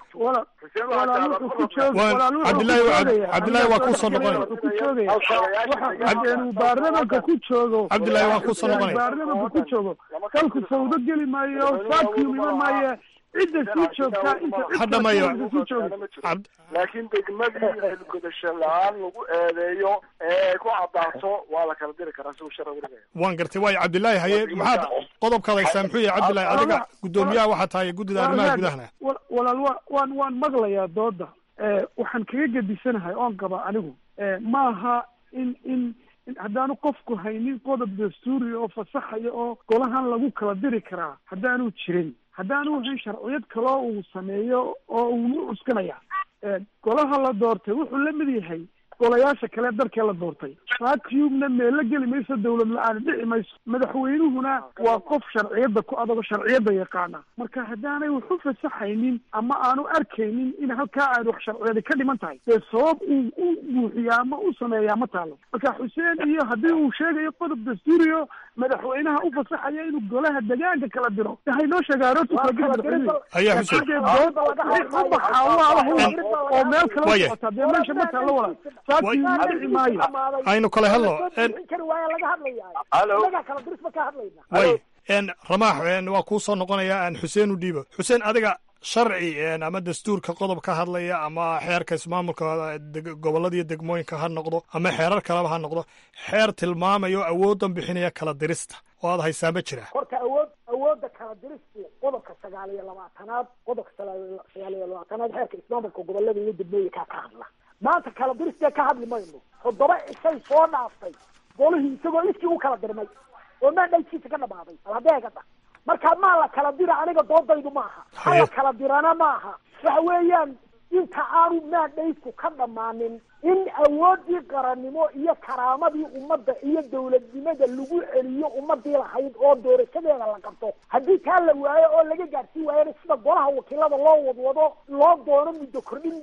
cabdillahi waa kuusoo noqonaya inuu baarlamanka ku joogo cabdillahi waa kuusoo noqonaya baarlamanka ku joogo dalku fawdo geli maayo vacuum iman maayo cidda sii joogtaa inta hadhamayo laakiin degmadii xilgudasho la-aan lagu eedeeyo ee ku cadaato waa la kala diri karaa siuu sharci udigaya waan gartay waayo cabdillaahi haye maxaad qodobkaad haysaa muxuu yahay cabdillahi adiga guddoomiyaha waxaa tahay guddida arrimaha gudahana walaal wa waan waan maqlayaa dooda waxaan kaga gedisanahay oon qaba anigu maaha in in haddaanu qofku haynin qodob dastuuri oo fasaxaya oo golahan lagu kala diri karaa haddaanu jirin haddaanu hayn sharciyad kaloo uu sameeyo oo uu uskanaya golaha la doortay wuxuu la mid yahay golayaasha kale dalkee la doortay vacuumna meella geli mayso dawlad la-aan dhici mayso madaxweynuhuna waa qof sharciyadda ku adag oo sharciyadda yaqaana marka haddaanay wax u fasaxaynin ama aanu arkaynin in halkaa aad wax sharciyadi ka dhiman tahay dee sabab uu u buuxiyaa ama u sameeyaa ma taalo marka xuseen iyo haddii uu sheegayo qodob dastuuriyo madaxweynaha u fasaxaya inuu golaha degaanka kala diro waxay noo sheegaa roortu kala geli madaxweynuhu Ayaa Xuseen. Dee dood u baxaa waa la hula oo meel kala Waaya. socota dee meesha ma taalo walaal vacuum dhici maayo aynu kala hadlo kari waaya laga hadlayaa Halo. inagaa kala diris ba ka hadlayna way n ramaax n waa kuu soo noqonayaa aan xuseen u dhiibo xuseen adiga sharci n ama dastuurka qodob ka hadlaya ama xeerka ismaamulka deg- gobollada iyo degmooyinka ha noqdo ama xeerar kaleba ha noqdo xeer tilmaamayo awooddan bixinaya kala dirista oo aad haysaa ma jira horta awood awoodda kala diristu qodobka sagaal iyo labaatanaad qodobka sagaal sagaal iyo labaatanaad xeerka ismaamulka gobolada iyo degmooyinkaa ka hadla maanta kala diristee ka hadli mayno toddoba ishay soo dhaaftay golihii isagoo iskii u kala dirmay oo maandhaykiisa ka dhamaaday alhadeegada marka maa la kala dira aniga doodaydu maaha hala kala dirana maaha waxa weeyaan inta aanu maandhaydku ka dhammaanin in awoodii qarannimo iyo karaamadii ummadda iyo dawladnimada lagu celiyo ummadii lahayd oo doorashadeeda la qabto haddii taa la waayo oo laga gaadhsiin waayana sida golaha wakiilada loo wadwado loo doono muddo kordhin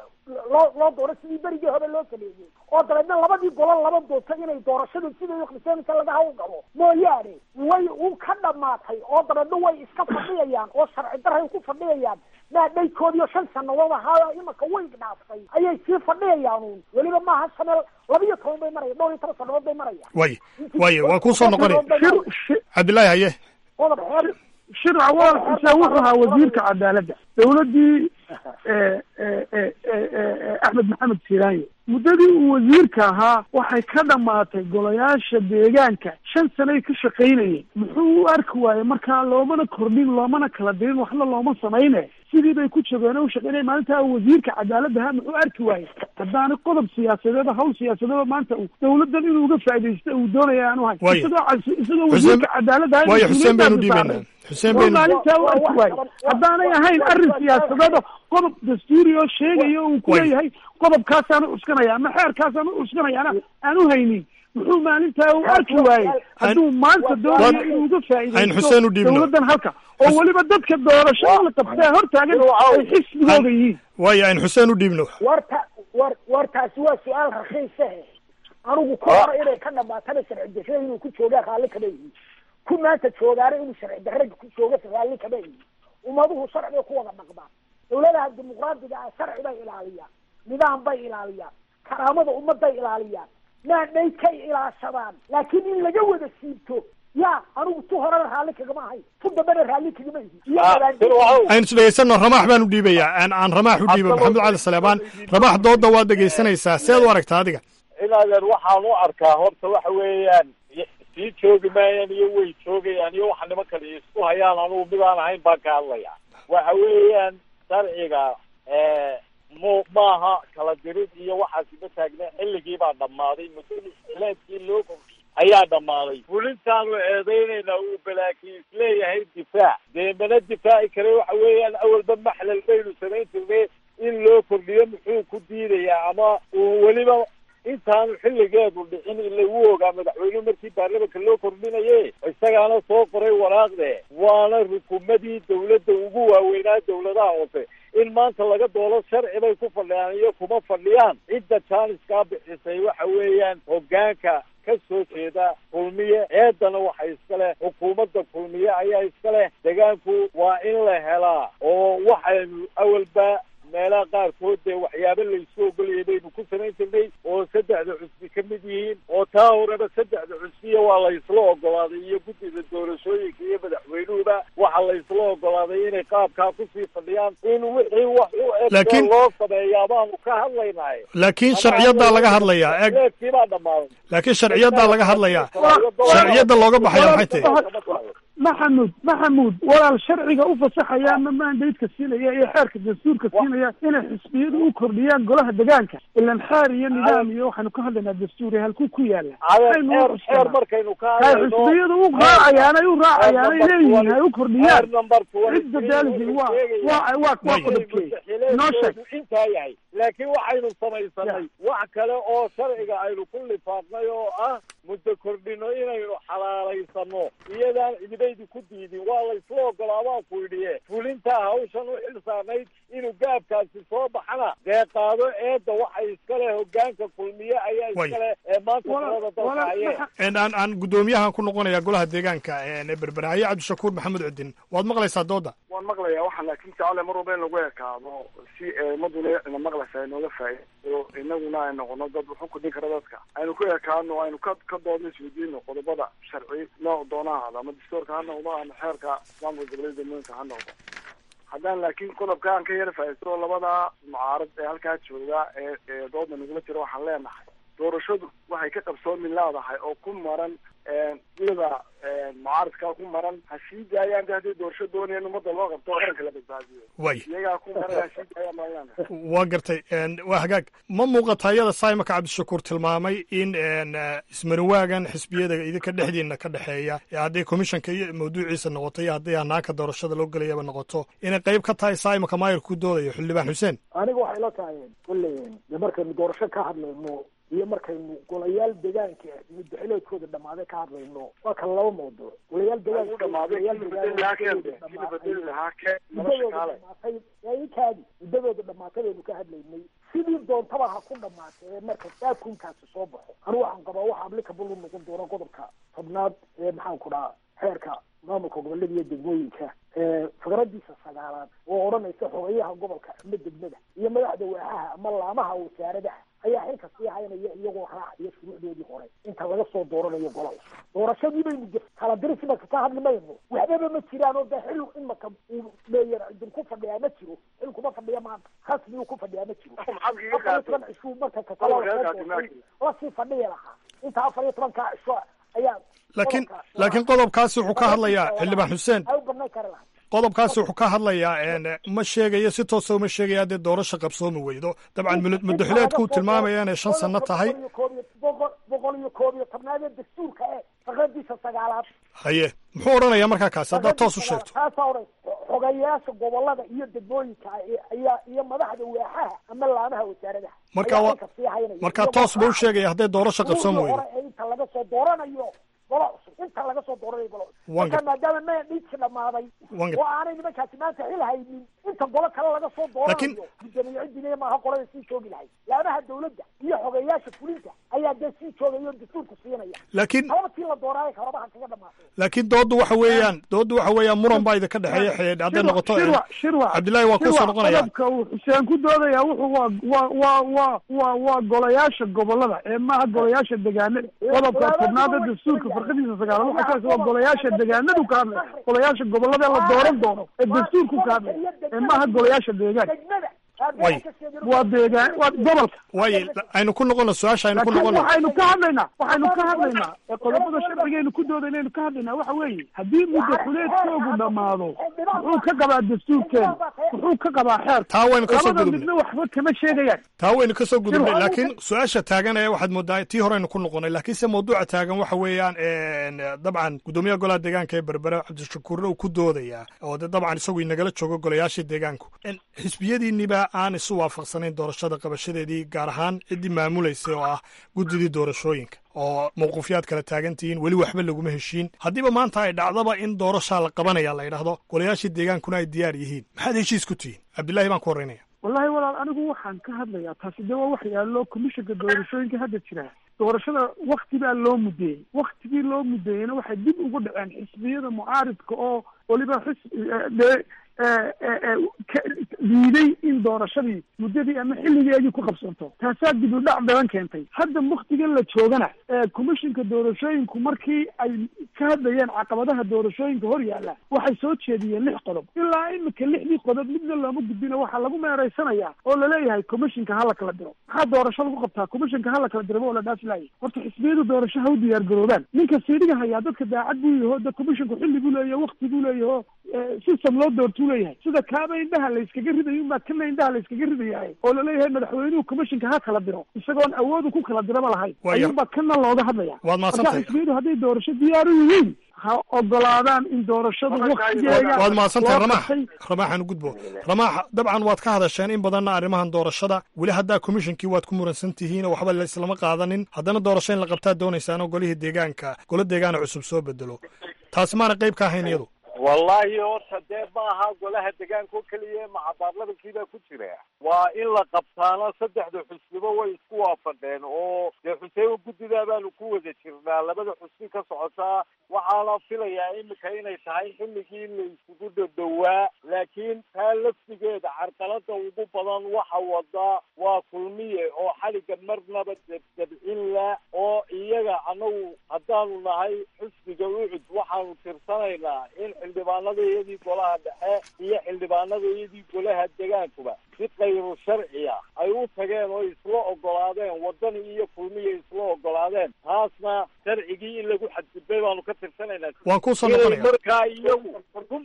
loo loo doono sidii berigii hore loo sameeyey oo dabeedna labadii golo laba doonto inay doorashadu siday uqriseynaysa laga hawlgalo mooyaane way u ka dhamaatay oo dabeedna way iska fadhiyayaan oo sharci daray ku fadhiyayaan maadhaykoodiyo shan sanadood ahaa imaka way dhaaftay ayay sii fadhiyayaan uun weliba maaha shanel labiyo toban bay maraya dhowr iyo toban sanadood bay marayaan way way waan kuu soo noqonaya cabdillaahi haye qodob xeer shirca walaal xuseen wuxuu ahaa wasiirka cadaaladda dawladdii eh, eh, eh, eh, eh, axmed maxamed siiraanye muddadii uu wasiirka ahaa waxay ka dhammaatay golayaasha deegaanka shan sanay ka shaqaynayeen muxuu u arki waaye markaa loomana kordhin loomana kala dirin waxna looma samayne sidii bay ku jogeen u shaqaynaya maalintaa uu wasiirka cadaaladda ahaa muxuu arki waaye haddaana qodob siyaasadeed hawl siyaasadeed maanta uu dawladdan inuu uga faaidaysto uu doonaya aanu hayn Waayo. isagoo cas- isagoo Xuseen- wasiirka cadaaladda ahaa waayo, Xuseen baynu mas-uuliyiintaasi dhiibaynaa. saaray. Xuseen oo baynu- maalintaa u arki waaye haddaanay ahayn arrin siyaasadeed oo qodob dastuuri oo sheegaya uu ku Waayo. leeyahay qodobkaasaan u cuskanaya ama xeerkaasaan u cuskanayana aan u haynin muxuu maalintaa u arki waayey hadduu maanta doonayo inuu uga Ayn Xuseen u faa'iidaysto dhiibno. dawladdan halka oo weliba dadka doorasho in la qabtee hortaagan ay xisbigooda yihiin waayo aan xuseen u dhiibno warta war wartaasi waa su-aal rakiisahe anigu ku hore inay ka dhamaatana sharci darrada inuu ku joogaa raalli kama yihin ku maanta joogaana inuu sharci darrada ku jooga raalli kama yihin ummaduhu sharciga ku wada dhaqmaan dawladaha dimuqraadiga ah sharci bay ilaaliyaan nidaam bay ilaaliyaan karaamada ummadday ilaaliyaan maandhay kay ilaashadaan laakiin in laga wada siibto ya anigu tu horena raalli kagama ahay tu dambena raalli kagama ihin iyo wadaadin aynu is dhegaysano ramaax baan u dhiibayaa aan aan ramaax u dhiibo maxamed cali saleebaan ramaax doodda waad dhegaysanaysaa seed u aragtaa adiga ilaadeer waxaan u arkaa horta waxa weeyaan y- sii joogi maayaan iyo way joogayaan iyo waxa nimankan isku hayaan anugu midaan ahayn baan ka hadlaya waxa weeyaan sharciga mu maaha kala dirid iyo waxaasi ma taagna xilligii baa dhammaaday muddadii xilaadkii loo kordhiyey ayaa dhammaaday fulintaanu eedeynaynaa uu balaakiin isleeyahay difaac dee mana difaaci kare waxa weeyaan awalba maxlal baynu samayn jirnay in loo kordhiyo muxuu ku diidayaa ama uu weliba intaanu xilligeedu dhicin ila wuu ogaa madaxweynuhu markii baarlamanka loo kordhinaye isagaana soo qoray waraaqde waana rukumadii dawladda ugu waaweynaa dawladaha hoose in maanta laga doodo sharci bay ku fadhiyaan iyo kuma fadhiyaan cidda jaaniskaa bixisay waxa weeyaan hoggaanka ka soo jeeda kulmiye eedana waxa iska leh xukuumadda kulmiye ayaa iska leh degaanku waa in la helaa oo waxaynu awalba meelaha qaarkood dee waxyaabo laysu ogolayay baynu ku samayn jirnay oo saddexda cusbi ka mid yihiin oo taa horeba saddexda cusbiya waa laysla ogolaaday iyo guddida doorashooyinka iyo madaxweynuhuba waxa laysla ogolaaday inay qaabkaa kusii fadhiyaan in wixii wax u eg Laakiin- loo sameeyaa baanu ka hadlaynahay laakiin sharciyaddaa laga hadlayaa eg eegkii baa dhammaaday laakiin sharciyaddaa laga hadlayaa sharciyadda looga baxaya maxay tahay maxamuud maxamuud walaal sharciga u fasaxaya ama maandaydka siinaya iyo xeerka dastuurka siinaya inay xisbiyadu u kordhiyaan golaha degaanka ilan xeer iyo nidaam iyo waxaynu ka hadlaynaa dastuuri halkuu ku yaala Aynu u xeer cuskanaa. xeer markaynu ka hay hadlayno xisbiyadu u raacayaan ay u raacayaan ay Xeer number leeyihiin hay u xeer kordhiyaan number cidda daalisi waa waa waa waa qodobkeey noo sheeg intaa yahay laakiin waxaynu samaysanay wax kale oo sharciga aynu ku lifaaqnay oo ah muddo kordhino inaynu xalaalaysano iyadaan cidibeydi ku diidin waa laysla ogolaa baan ku idhiye fulintaa hawshan u xil saarnayd inuu gaabkaasi soo baxana dee qaado eedda waxay iska leh hogaanka kulmiye ayaa iska leh ee maanta talada dalka hayeen aan aan guddoomiyahan ku noqonayaa golaha deegaanka ee berberahaye cabdishakuur maxamed cudin waad maqlaysaa dooda waan maqlayaa waxaa laakiin jecele mar walba in lagu ekaado si ummaduna ina maqlaysa ay nooga faa'iido inaguna ay noqono dad wuxu kudhin kara dadka aynu ku ekaano aynu ka ka doodno isweydiino qodobada sharci nooc doona ahaada ama dastuurka ha noqdo ama xeerka islaamka goboleeda degmooyinka ha noqdo haddaan laakiin qodobka aan ka yara faa'iisto labada mucaarad ee halkaa jooga ee ee dooda nagula jira waxaan leenahay doorashadu waxay ka qabsoomi leedahay oo ku maran iyada mucaaradkaa ku maran ha sii daayaan de haddii doorasho doonayaan ummadda loo qabto qaranka la badbaadiyo way iyagaa ku maran ha sii daayaan baan leenahay waa gartay waa hagaag ma muuqata iyada saimaka cabdishakuur tilmaamay in ismarinwaagan xisbiyada idinka dhexdiina ka dhexeeya ee hadday komishanka iyo mawduuciisa noqoto iyo hadday hanaanka doorashada loo gelayaba noqoto inay qayb ka tahay saimaka maayir ku doodayo xildhibaan xuseen aniga waxay la tahay kolley de markaynu doorasho ka hadlayno iyo markaynu golayaal deegaanka muddaxileedkooda dhammaaday ka hadlayno waa kala laba mawduuc golayaal deegaankamuddadooda muddadooda dhamaatay baynu ka hadlaynay sidii doontaba ha ku dhamaatay ee marka saakunkaasi soo baxo anigu waxaan qabaa waxa applicable u noqon doona qodobka tobnaad ee maxaan ku dhahaa xeerka maamulka gobolada iyo degmooyinka fakradiisa sagaalaad oo odhanaysa xogayaha gobolka ama degmada iyo madaxda waaxaha ama laamaha wasaaradaha ayaa xilka sii haynaya iyagoo raacaya shuruucdoodii hore inta laga soo dooranayo gola cusub doorashadii baynu j kala diris imaka ka hadli mayno waxbaba ma jiraan oo de xil imaka uu meeyer idin ku fadhiyaa ma jiro xil kuma fadhiya maanta rasmi uu ku fadhiyaa ma jiro afar iyo toban cishuu marka kakale lasii fadhiya lahaa inta afar iyo tobankaa cisho ayaa laakiin laakiin qodobkaasi wuxuu ka hadlayaa xildhibaan xuseen ay u banaan kari lahaa qodobkaasi wuxuu ka hadlayaa ma sheegayo si toosa uma sheegaya haddee doorasho qabsoomi weydo dabcan muddaxileedkuu tilmaamaya inay shan sano tahay boqol iyo koob iyo tobnaadee dastuurka ee fakradiisa sagaalaad haye muxuu odhanayaa markaa kaasi haddaad toos u sheegto taasaa odhan xogayaasha gobolada iyo degmooyinka ayaa iyo madaxda waaxaha ama laamaha wasaaradaha marka wa markaa toos ba u sheegaya hadday doorasho qabsoomi weydo hore ee inta laga soo dooranayo golo cusub inta laga soo dooranayo golo cusub marka maadaama maya dhiidki dhamaaday oo aanay nimankaasi maanta xil haynin inta golo kale laga soo dooranayo guddoomiye ciddina maaha qolada sii joogi lahay laamaha dawladda iyo xogeyaasha fulinta ayaa dee sii joogaya oo dastuurku siinaya laakiin habatii la dooraayo kababaha kaga dhamaatay laakiin dooddu waxa weeyaan dooddu waxa weeyaan muran baa idinka dhexeeya xeed hadday noqoto cabdillahi waa kusoo noqonaya qodobka uu xuseen ku doodaya wuxuu waa waa waa waa waa waa golayaasha gobolada ee maaha golayaasha degaanada qodobka tobnaada dastuurka farqadiisa sagaalaad waxa kaas waa golayaasha degaanadu ka hadlaya golayaasha gobolada la dooran doono ee dastuurku ka hadlaya ee maaha golayaasha deegaanka way waa deegaan waa gobolka way aynu ku noqono su-aasha aynu ku noqono waxaynu ka hadlaynaa waxaynu ka hadlaynaa ee qodobada sharcigaynu ku doodaynaaynu ka hadlaynaa waxa weeye haddii muddo xuleedkoogu dhammaado muxuu ka qabaa dastuurkeena muxuu ka qabaa xeer taa waynu kasoo labada gudubnay midna waxba kama sheegayaan taa waynu kasoo gudubnay Shir- laakiin su-aasha taagan ee waxaad moodaa tii horeynu ku noqonay laakiinse mawduuca taagan waxa weeyaan dabcan guddoomiyaha golaha deegaanka ee berbera cabdishakuurna uu ku doodayaa oo de dabcan isagu inagala joogo golayaashii deegaanku xisbiyadiinniba aan isu waafaqsanayn doorashada qabashadeedii gaar ahaan ciddii maamulaysay oo ah guddidii doorashooyinka oo mawquufyaad kala taagan tihiin weli waxba laguma heshiin haddiiba maanta ay dhacdaba in doorashaa la qabanaya la yidhaahdo golayaashii deegaankuna ay diyaar yihiin maxaad heshiis ku tihiin cabdillahi baan ku horreynaya wallahi walaal anigu waxaan ka hadlayaa taasi de waa wax yaallo komishanka doorashooyinka hadda jira doorashada wakti baa loo mudeeyey waktigii loo mudeeyeyna waxay dib ugu dhaceen xisbiyada mucaaridka oo weliba xis de ka diiday in doorashadii muddadii ama xilligeedii ku qabsanto taasaa dib u dhac badan keentay hadda waktigan la joogana komishinka doorashooyinku markii ay ka hadlayeen caqabadaha doorashooyinka hor yaalla waxay soo jeediyeen lix qodob ilaa imika lixdii qodob midna looma gudbino waxaa lagu meeraysanayaa oo laleeyahay komishinka hala kala diro maxaa doorasho lagu qabtaa komishinka hala kala diraba oo la dhaaf laayay horta xisbiyadu doorasho ha u diyaar garoobaan ninka siidhiga hayaa dadka daacad buu yaho de komishinku xilli buu leeyaho wakti buu leeyaho system loo doortuu leeyahay sida kaaba indhaha la iskaga ridayo unbaa kana indhaha la iskaga ridayahay oo laleeyahay madaxweynuhu komishinka ha kala diro isagoon awoodu ku kala diraba lahayn Waaya. ayuunbaa kana looga hadlaya Waad mahadsantahay. marka xisbiyadu hadday doorasho diyaar u yihiin ha ogolaadaan in doorashadu waktigeega waad mahadsantahay loo ramaax qabtay. ramaaxan gudbo ramaax dabcan waad ka hadasheen in badanna arrimahan doorashada weli haddaa komishinkii waad ku muransan tihiin oo waxba laislama qaadanin haddana doorasho in la qabtaa doonaysaan oo golihii deegaanka golo deegaana cusub soo bedelo taasi maana qayb ka ahayn iyadu wallahi horta dee ma aha golaha deegaanka oo keliya maca baarlamankiibaa ku jira waa in la qabtaana saddexda xusnibo way isku waafaqeen oo dee xuseebo guddidaa baanu ku wada jirnaa labada xusni ka socotaa waxaana filayaa imika inay tahay xilligii la isugu dhadhowaa laakiin taa laftigeeda carqalada ugu badan waxa wada waa kulmiye oo xaliga marnaba debdebcin la oo iyaga anagu haddaanu nahay xusniga ucud waxaanu tirsanaynaa in xildhibaanadayadii golaha dhexe iyo xildhibaanadayadii golaha degaankuba si kayru sharciya ay u tageen oo isla ogolaadeen wadani iyo kulmiya isla ogolaadeen taasna sharcigii in lagu xadgudbay baanu ka tirsanaynaa Waan kuu soo Inay noqonaya. markaa iyagu ku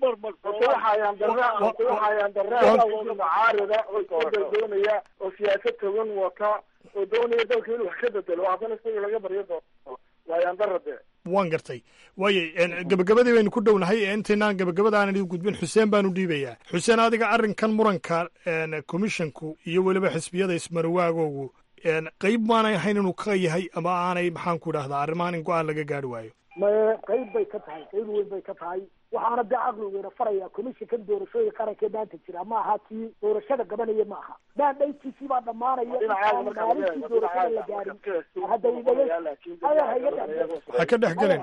mucaarida oo isbedel doonaya oo siyaasad togan wata oo doonaya dalka inuu wax ka bedelo haddana isaga laga baryo doono waayaan darade waan gartay waaye en, gebagabadii baynu ku dhownahay ee intaynaan gebagabada aanan idin gudbin xuseen baanu dhiibayaa xuseen adiga arrinkan muranka en, komishinku iyo weliba xisbiyada ismarwaagoogu en, qayb maanay ahayn inuu ka yahay ama aanay maxaan ku idhahdaa arrimahan in go-aan laga gaari waayo maye qayb bay ka tahay qayb weyn bay ka tahay waxaana dee caqligeena faraya komishinkan doorashooyinka qaranka ee maanta jira ma aha kii doorashada gabanaya ma aha maandhaytiisii baa dhammaanaya intaan maalintii doorashada la gaarin hadda idhaga adeer ha iga dhex ha ka dhex gelin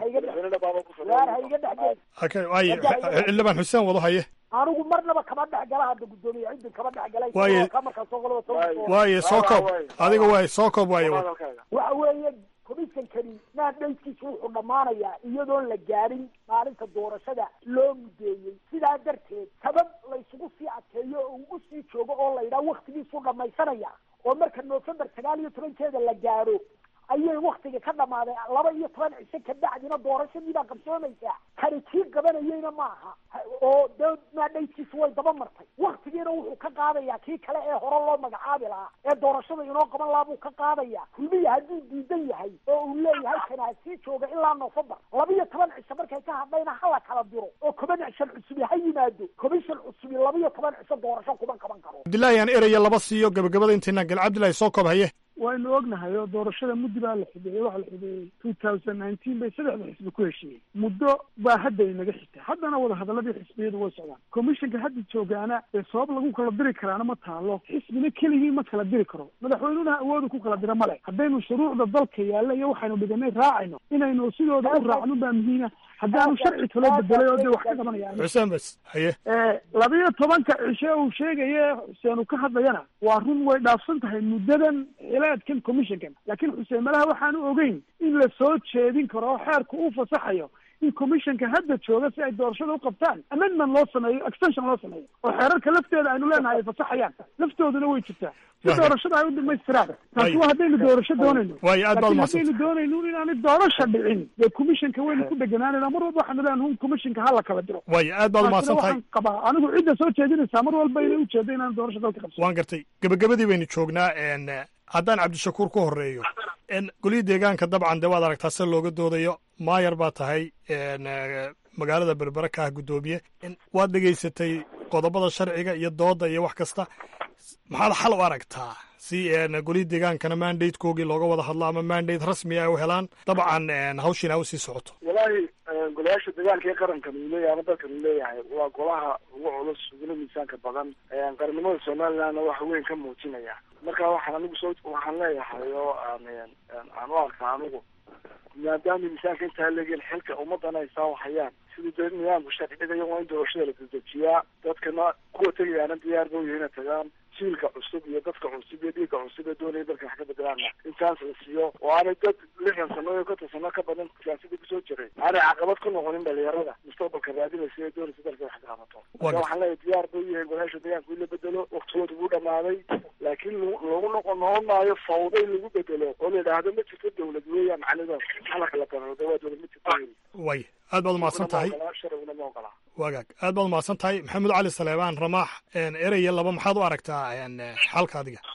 waar ha iga dhex gelin ha ka waaye xildhibaan xuseen wado haye anigu marnaba kama dhex gala hadda guddoomiye cidin kama dhex galay Waaye- ka markaa soo qolada soo waaye soo koob adiga waaye soo koob waaye wado waxa weeye komishankani maandhayskiisu wuxuu dhammaanayaa iyadoon la gaadhin maalinta doorashada loo mudeeyey sidaa darteed sabab laysugu sii adkeeyo oo uu usii joogo oo la yidhaha waktigiisuu dhammaysanaya oo marka november sagaal iyo tobankeeda la gaadho ayay waktiga ka dhamaaday laba iyo toban cisho kabacdina doorashadii baa qabsoomaysaa kani kii qabanayeyna ma aha Ha- oo dee maadhaytiisu way daba martay waktigiina wuxuu ka qaadayaa kii kale ee hore loo magacaabi lahaa ee doorashada inoo qaban lahaa buu ka qaadaya kulmiya hadduu diidan yahay oo uu leeyahay kana ha sii jooga ilaa november laba iyo toban cisho markay ka hadhayna hala kala diro oo commission cusubi ha yimaado commission cusubi laba iyo toban cisho doorasho kuma qaban karo cabdillaahi aan eraya laba siiyo gebagabada intaynaan gal cabdillahi soo koob haye waynu ognahay oo doorashada muddo baa la xideeyey waxaa la xideeyey two thousand nineteen bay saddexda xisbi ku heshiiyey muddo baa hadda inaga xigta haddana wadahadaladii xisbiyadu way socdaan commissionka hadda joogaana ee sabab lagu kala diri karaana ma taalo xisbina keligii ma kala diri karo madaxweynuhuna awoodu ku kala dira male haddaynu shuruucda dalka yaalla iyo waxaynu dhiganay raacayno inaynu sidooda u raacno baa muhiima haddaanu sharci kaloo bedelay oo dee wax ka qabanayaan xuseen bas haye labiyo tobanka cishe uu sheegaye xuseenu ka hadlayana waa run way dhaafsan tahay muddadan xilaadkan commissionkan laakiin xuseen malaha waxaanu ogeyn in la soo jeedin karo oo xeerku uu fasaxayo in commissionka hadda jooga si ay doorashada u qabtaan amendment loo sameeyo extension loo sameeyo oo xeerarka lafteeda aynu leenahay ay fasaxayaan laftooduna way jirtaa si Waayo. doorashada ay u dhamaystiraan taasi Waayo. waa haddaynu doorasho doonayno Waayo, aad baad laakiin mahadsan haddaynu doonayno inaanay doorasha dhicin dee commissionka waynu ku dheganaanayna mar walba waxaanu leenahay un commissionka hala kala diro waayo aad baad umahadsan Taasina tahay waxaan qabaa anigu cidda soo jeedinaysaa mar walba inay ujeedo inaan doorasho dalka qabso waan gartay gebagabadii baynu joognaa en haddaan cabdishakuur ku horeeyo en golihii deegaanka dabcan dee waad aragtaa sida looga doodayo maayar baa tahay en eh, magaalada berbere ka ah guddoomiye En waad dhegaysatay qodobada sharciga iyo dooda iyo wax kasta maxaad xal u aragtaa si en golihii deegaankana mandatekoogii looga wada hadlo ama mandate rasmi ay u helaan dabcan en hawshiina ay usii socoto walaahi golayaasha deegaanka ee qarankan uu leeyahay ama dalkan uu leeyahay waa golaha ugu culus uguna miisaanka badan qarannimada somalilandna wax weyn ka muujinaya marka waxaan anigu soo waxaan leeyahay oo aan aan u arkaa anigu maadaama miisaanka intaa leegeen xilka ummadana ay saawahayaan sidii dee nidaamku sharciga waa in doorashada la dedejiyaa dadkana kuwa tegayaana diyaar ba u yihiin inay tagaan jiilka cusub iyo dadka cusub iyo dhiigga cusub ee doonaya dalka wax ka bedelaana intaas la siiyo oo aanay dad lixdan sano iyo konton sano ka badan siyaasadii kusoo jiray aanay caqabad ku noqonin dhalinyarada mustaqbalka raadinaysa ee doonaysa dalka wax ka qabato marka waxaan leeyahay diyaar ba u yihiin golayaasha deegaanka in la bedelo waktigooda wuu dhamaaday laakiin lo- loogu noqon noqon maayo fawda in lagu bedelo oo la yidhaahdo ma jirto dawlad weeyaan macnida halaka la barooda waa dawlad ma jirto way aad baad umahadsan tahay sharciguna ma ogola wagaag aad baad umahadsan tahay maxamed cali saleebaan ramaax en eraya laba maxaad u aragtaa en xalka adiga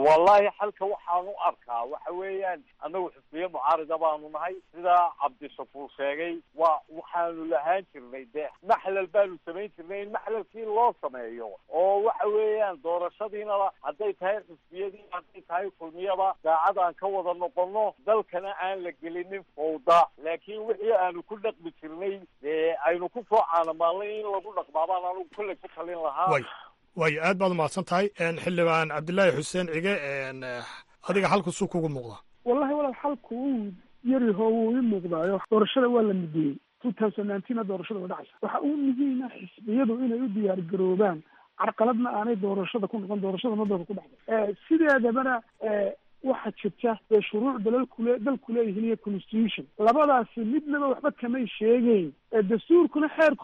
wallahi xalka waxaan u arkaa waxa weeyaan annagu xisbiye mucaarida baanu nahay sidaa cabdishakuur sheegay waa waxaanu lahaan jirnay dee maxlal baanu samayn jirnay in maxlalkii loo sameeyo oo waxa weeyaan doorashadiina hadday tahay xisbiyadii hadday tahay kulmiyada daacad aan ka wada noqono dalkana aan la gelinin fawda laakiin wixii aanu ku dhaqmi jirnay dee aynu ku soo caanamaalnay in lagu dhaqmaabaan anugu kolley ku talin lahaa way waayo aad baad umahadsan tahay xildhibaan cabdilaahi xuseen cige adiga xalku suu kugu muuqda wallahi walaal xalku uu yariho wuu ii muuqdaayo doorashada waa la mudeeyey two thousand nineteen doorashada way dhacaysa waxa uu muhiima xisbiyadu inay u diyaar garoobaan carqaladna aanay doorashada ku noqon doorashada madooda ku dhacday sideedabana waxaa jirta ee shuruuc dalalkule dalku leeyihiin iyo constitution labadaasi midnaba waxba kamay sheegeyn dastuurkuna xeerku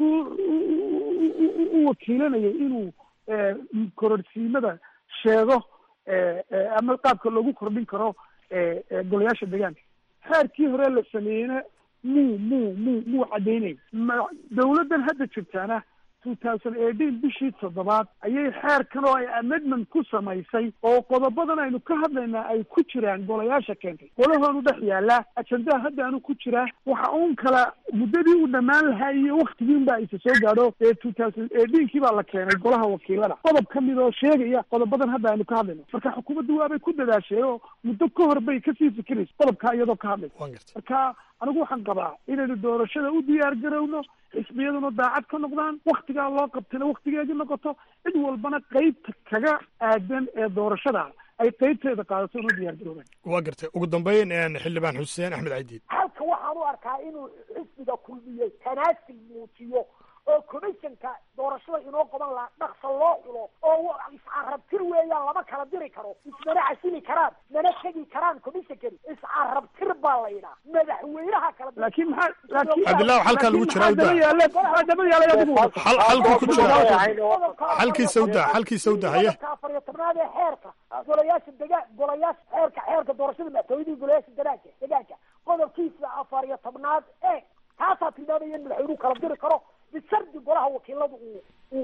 u wakiilanayay inuu kororsiimada sheego ama qaabka loogu kordhin karo golayaasha deegaanka xeerkii hore la sameeyeyna muu muu muu muu caddaynay dawladdan hadda jirtaana two thousand eighteen bishii toddobaad ayay xeerkan oo ay amendment ku samaysay oo qodobadan aynu ka hadlaynaa ay ku jiraan golayaasha keentay golahoonu dhex yaallaa ajendaha haddaanu ku jiraa waxa uun kala muddadii uu dhammaan lahaa iyo waktigiin baa isa soo gaadho ee two thousand eighteenkii baa la keenay golaha wakiilada qodob ka mid oo sheegaya qodobadan hadda aynu ka hadlayno marka xukuumaddu waabay ku dadaashay oo muddo ka hor bay kasii fikiraysa qodobkaa iyadoo ka hadlaysa marka anigu waxaan qabaa inaynu doorashada u diyaar garowno xisbiyaduna daacad ka noqdaan waktigaa loo qabtayna waktigeedii noqoto cid walbana qeybta kaga aadan ee doorashada ay qeybteeda qaadato inuu diyaar garoobaan waa gartay ugu dambeyn xildhibaan xuseen axmed cadiid halka waxaan u arkaa inuu xisbiga kulmiyey tanaasil muujiyo oo commissionka doorashada inoo qaban lahaa dhaqsa loo xulo oo iscarabtir weeyaan lama kala diri karo ismana casili karaan mana tegi karaan commissionkani iscarabtir baa la yidhaa madaxweynaha kala laakiin maxaa laakiin cabdillahi halkaa lagu jiraa udaa maxaa daba yaalay adigu xal xalku ku jira xalkiisa udaa xalkiisa udaa haye afar iyo tobnaad ee xeerka golayaasha degaan golayaasha xeerka xeerka doorashada madaxtooyadii golayaasha degaanka degaanka qodobkiisa afar iyo tobnaad ee taasaa tilmaamaya in madaxweynuhu kala diri karo bishardi golaha wakiiladu uu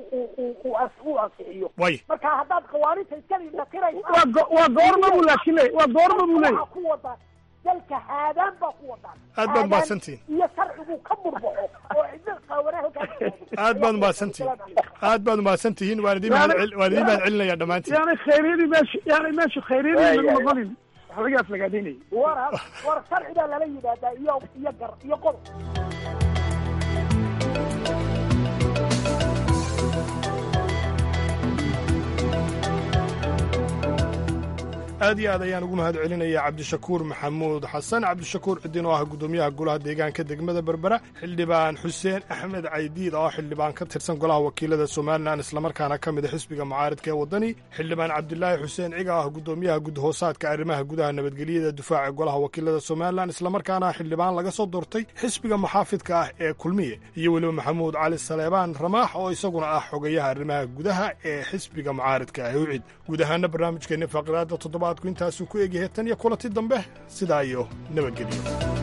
uu ansixiyo marka haddaad qawaaniinta iska indhatiraysa waa goorma buu laakiin le waa goorma buu leeyahy ku wadaan dalka haadaan baa ku wadaan aad baad mahadsantihin iyo sharcigu ka burbaxo oo cidna qaawanaa halkaas aad baad mahadsantihin aad baad mahadsantihiin waan idin mahad waan idin mahad celinaya dhammaantiin yaani khayryadii meesha yaani meesha khayryadii lagu noqonin wax laga aflagaadaynaya war war sharci baa lala yidhaahdaa iyo iyo gar iyo qodob aad iyo aad ayaan ugu mahad celinaya cabdishakuur maxamuud xasan cabdishakuur cidin oo ah guddoomiyaha golaha deegaanka degmada berbera xildhibaan xuseen axmed caydiid oo xildhibaan ka tirsan golaha wakiilada somalilan islamarkaana ka mid a xisbiga mucaaridka ee waddani xildhibaan cabdilaahi xuseen ciga ah guddoomiyaha gudhoosaadka arrimaha gudaha nabadgelyada difaaca golaha wakiilada somalilan islamarkaana xildhibaan laga soo doortay xisbiga muxaafidka ah ee kulmiye iyo weliba maxamuud cali saleebaan ramaax oo isaguna ah xogayaha arrimaha gudaha ee xisbiga mucaaridka ah ucid guud ahaana barnaamijkeenni faqraada toddobaad intaasuu ku egyahay tan iyo kulanti dambe sidaa iyo nabadgelyo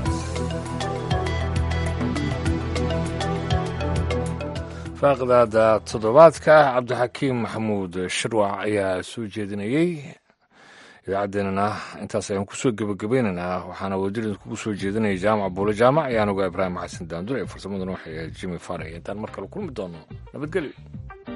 faaqdaada toddobaadka cabdixakiim maxamuud shirwac ayaa soo jeedinayey idaacaddeenana intaas ayaan kusoo gebagabaynaynaa waxaana wadirin kugu soo jeedinaya jaamac buule jaamac ayaan ogaa ibraahim xasan daandur ee farsamaduna waxay ahayd jimi faray intaan mar kale kulmi doono nabadgelyo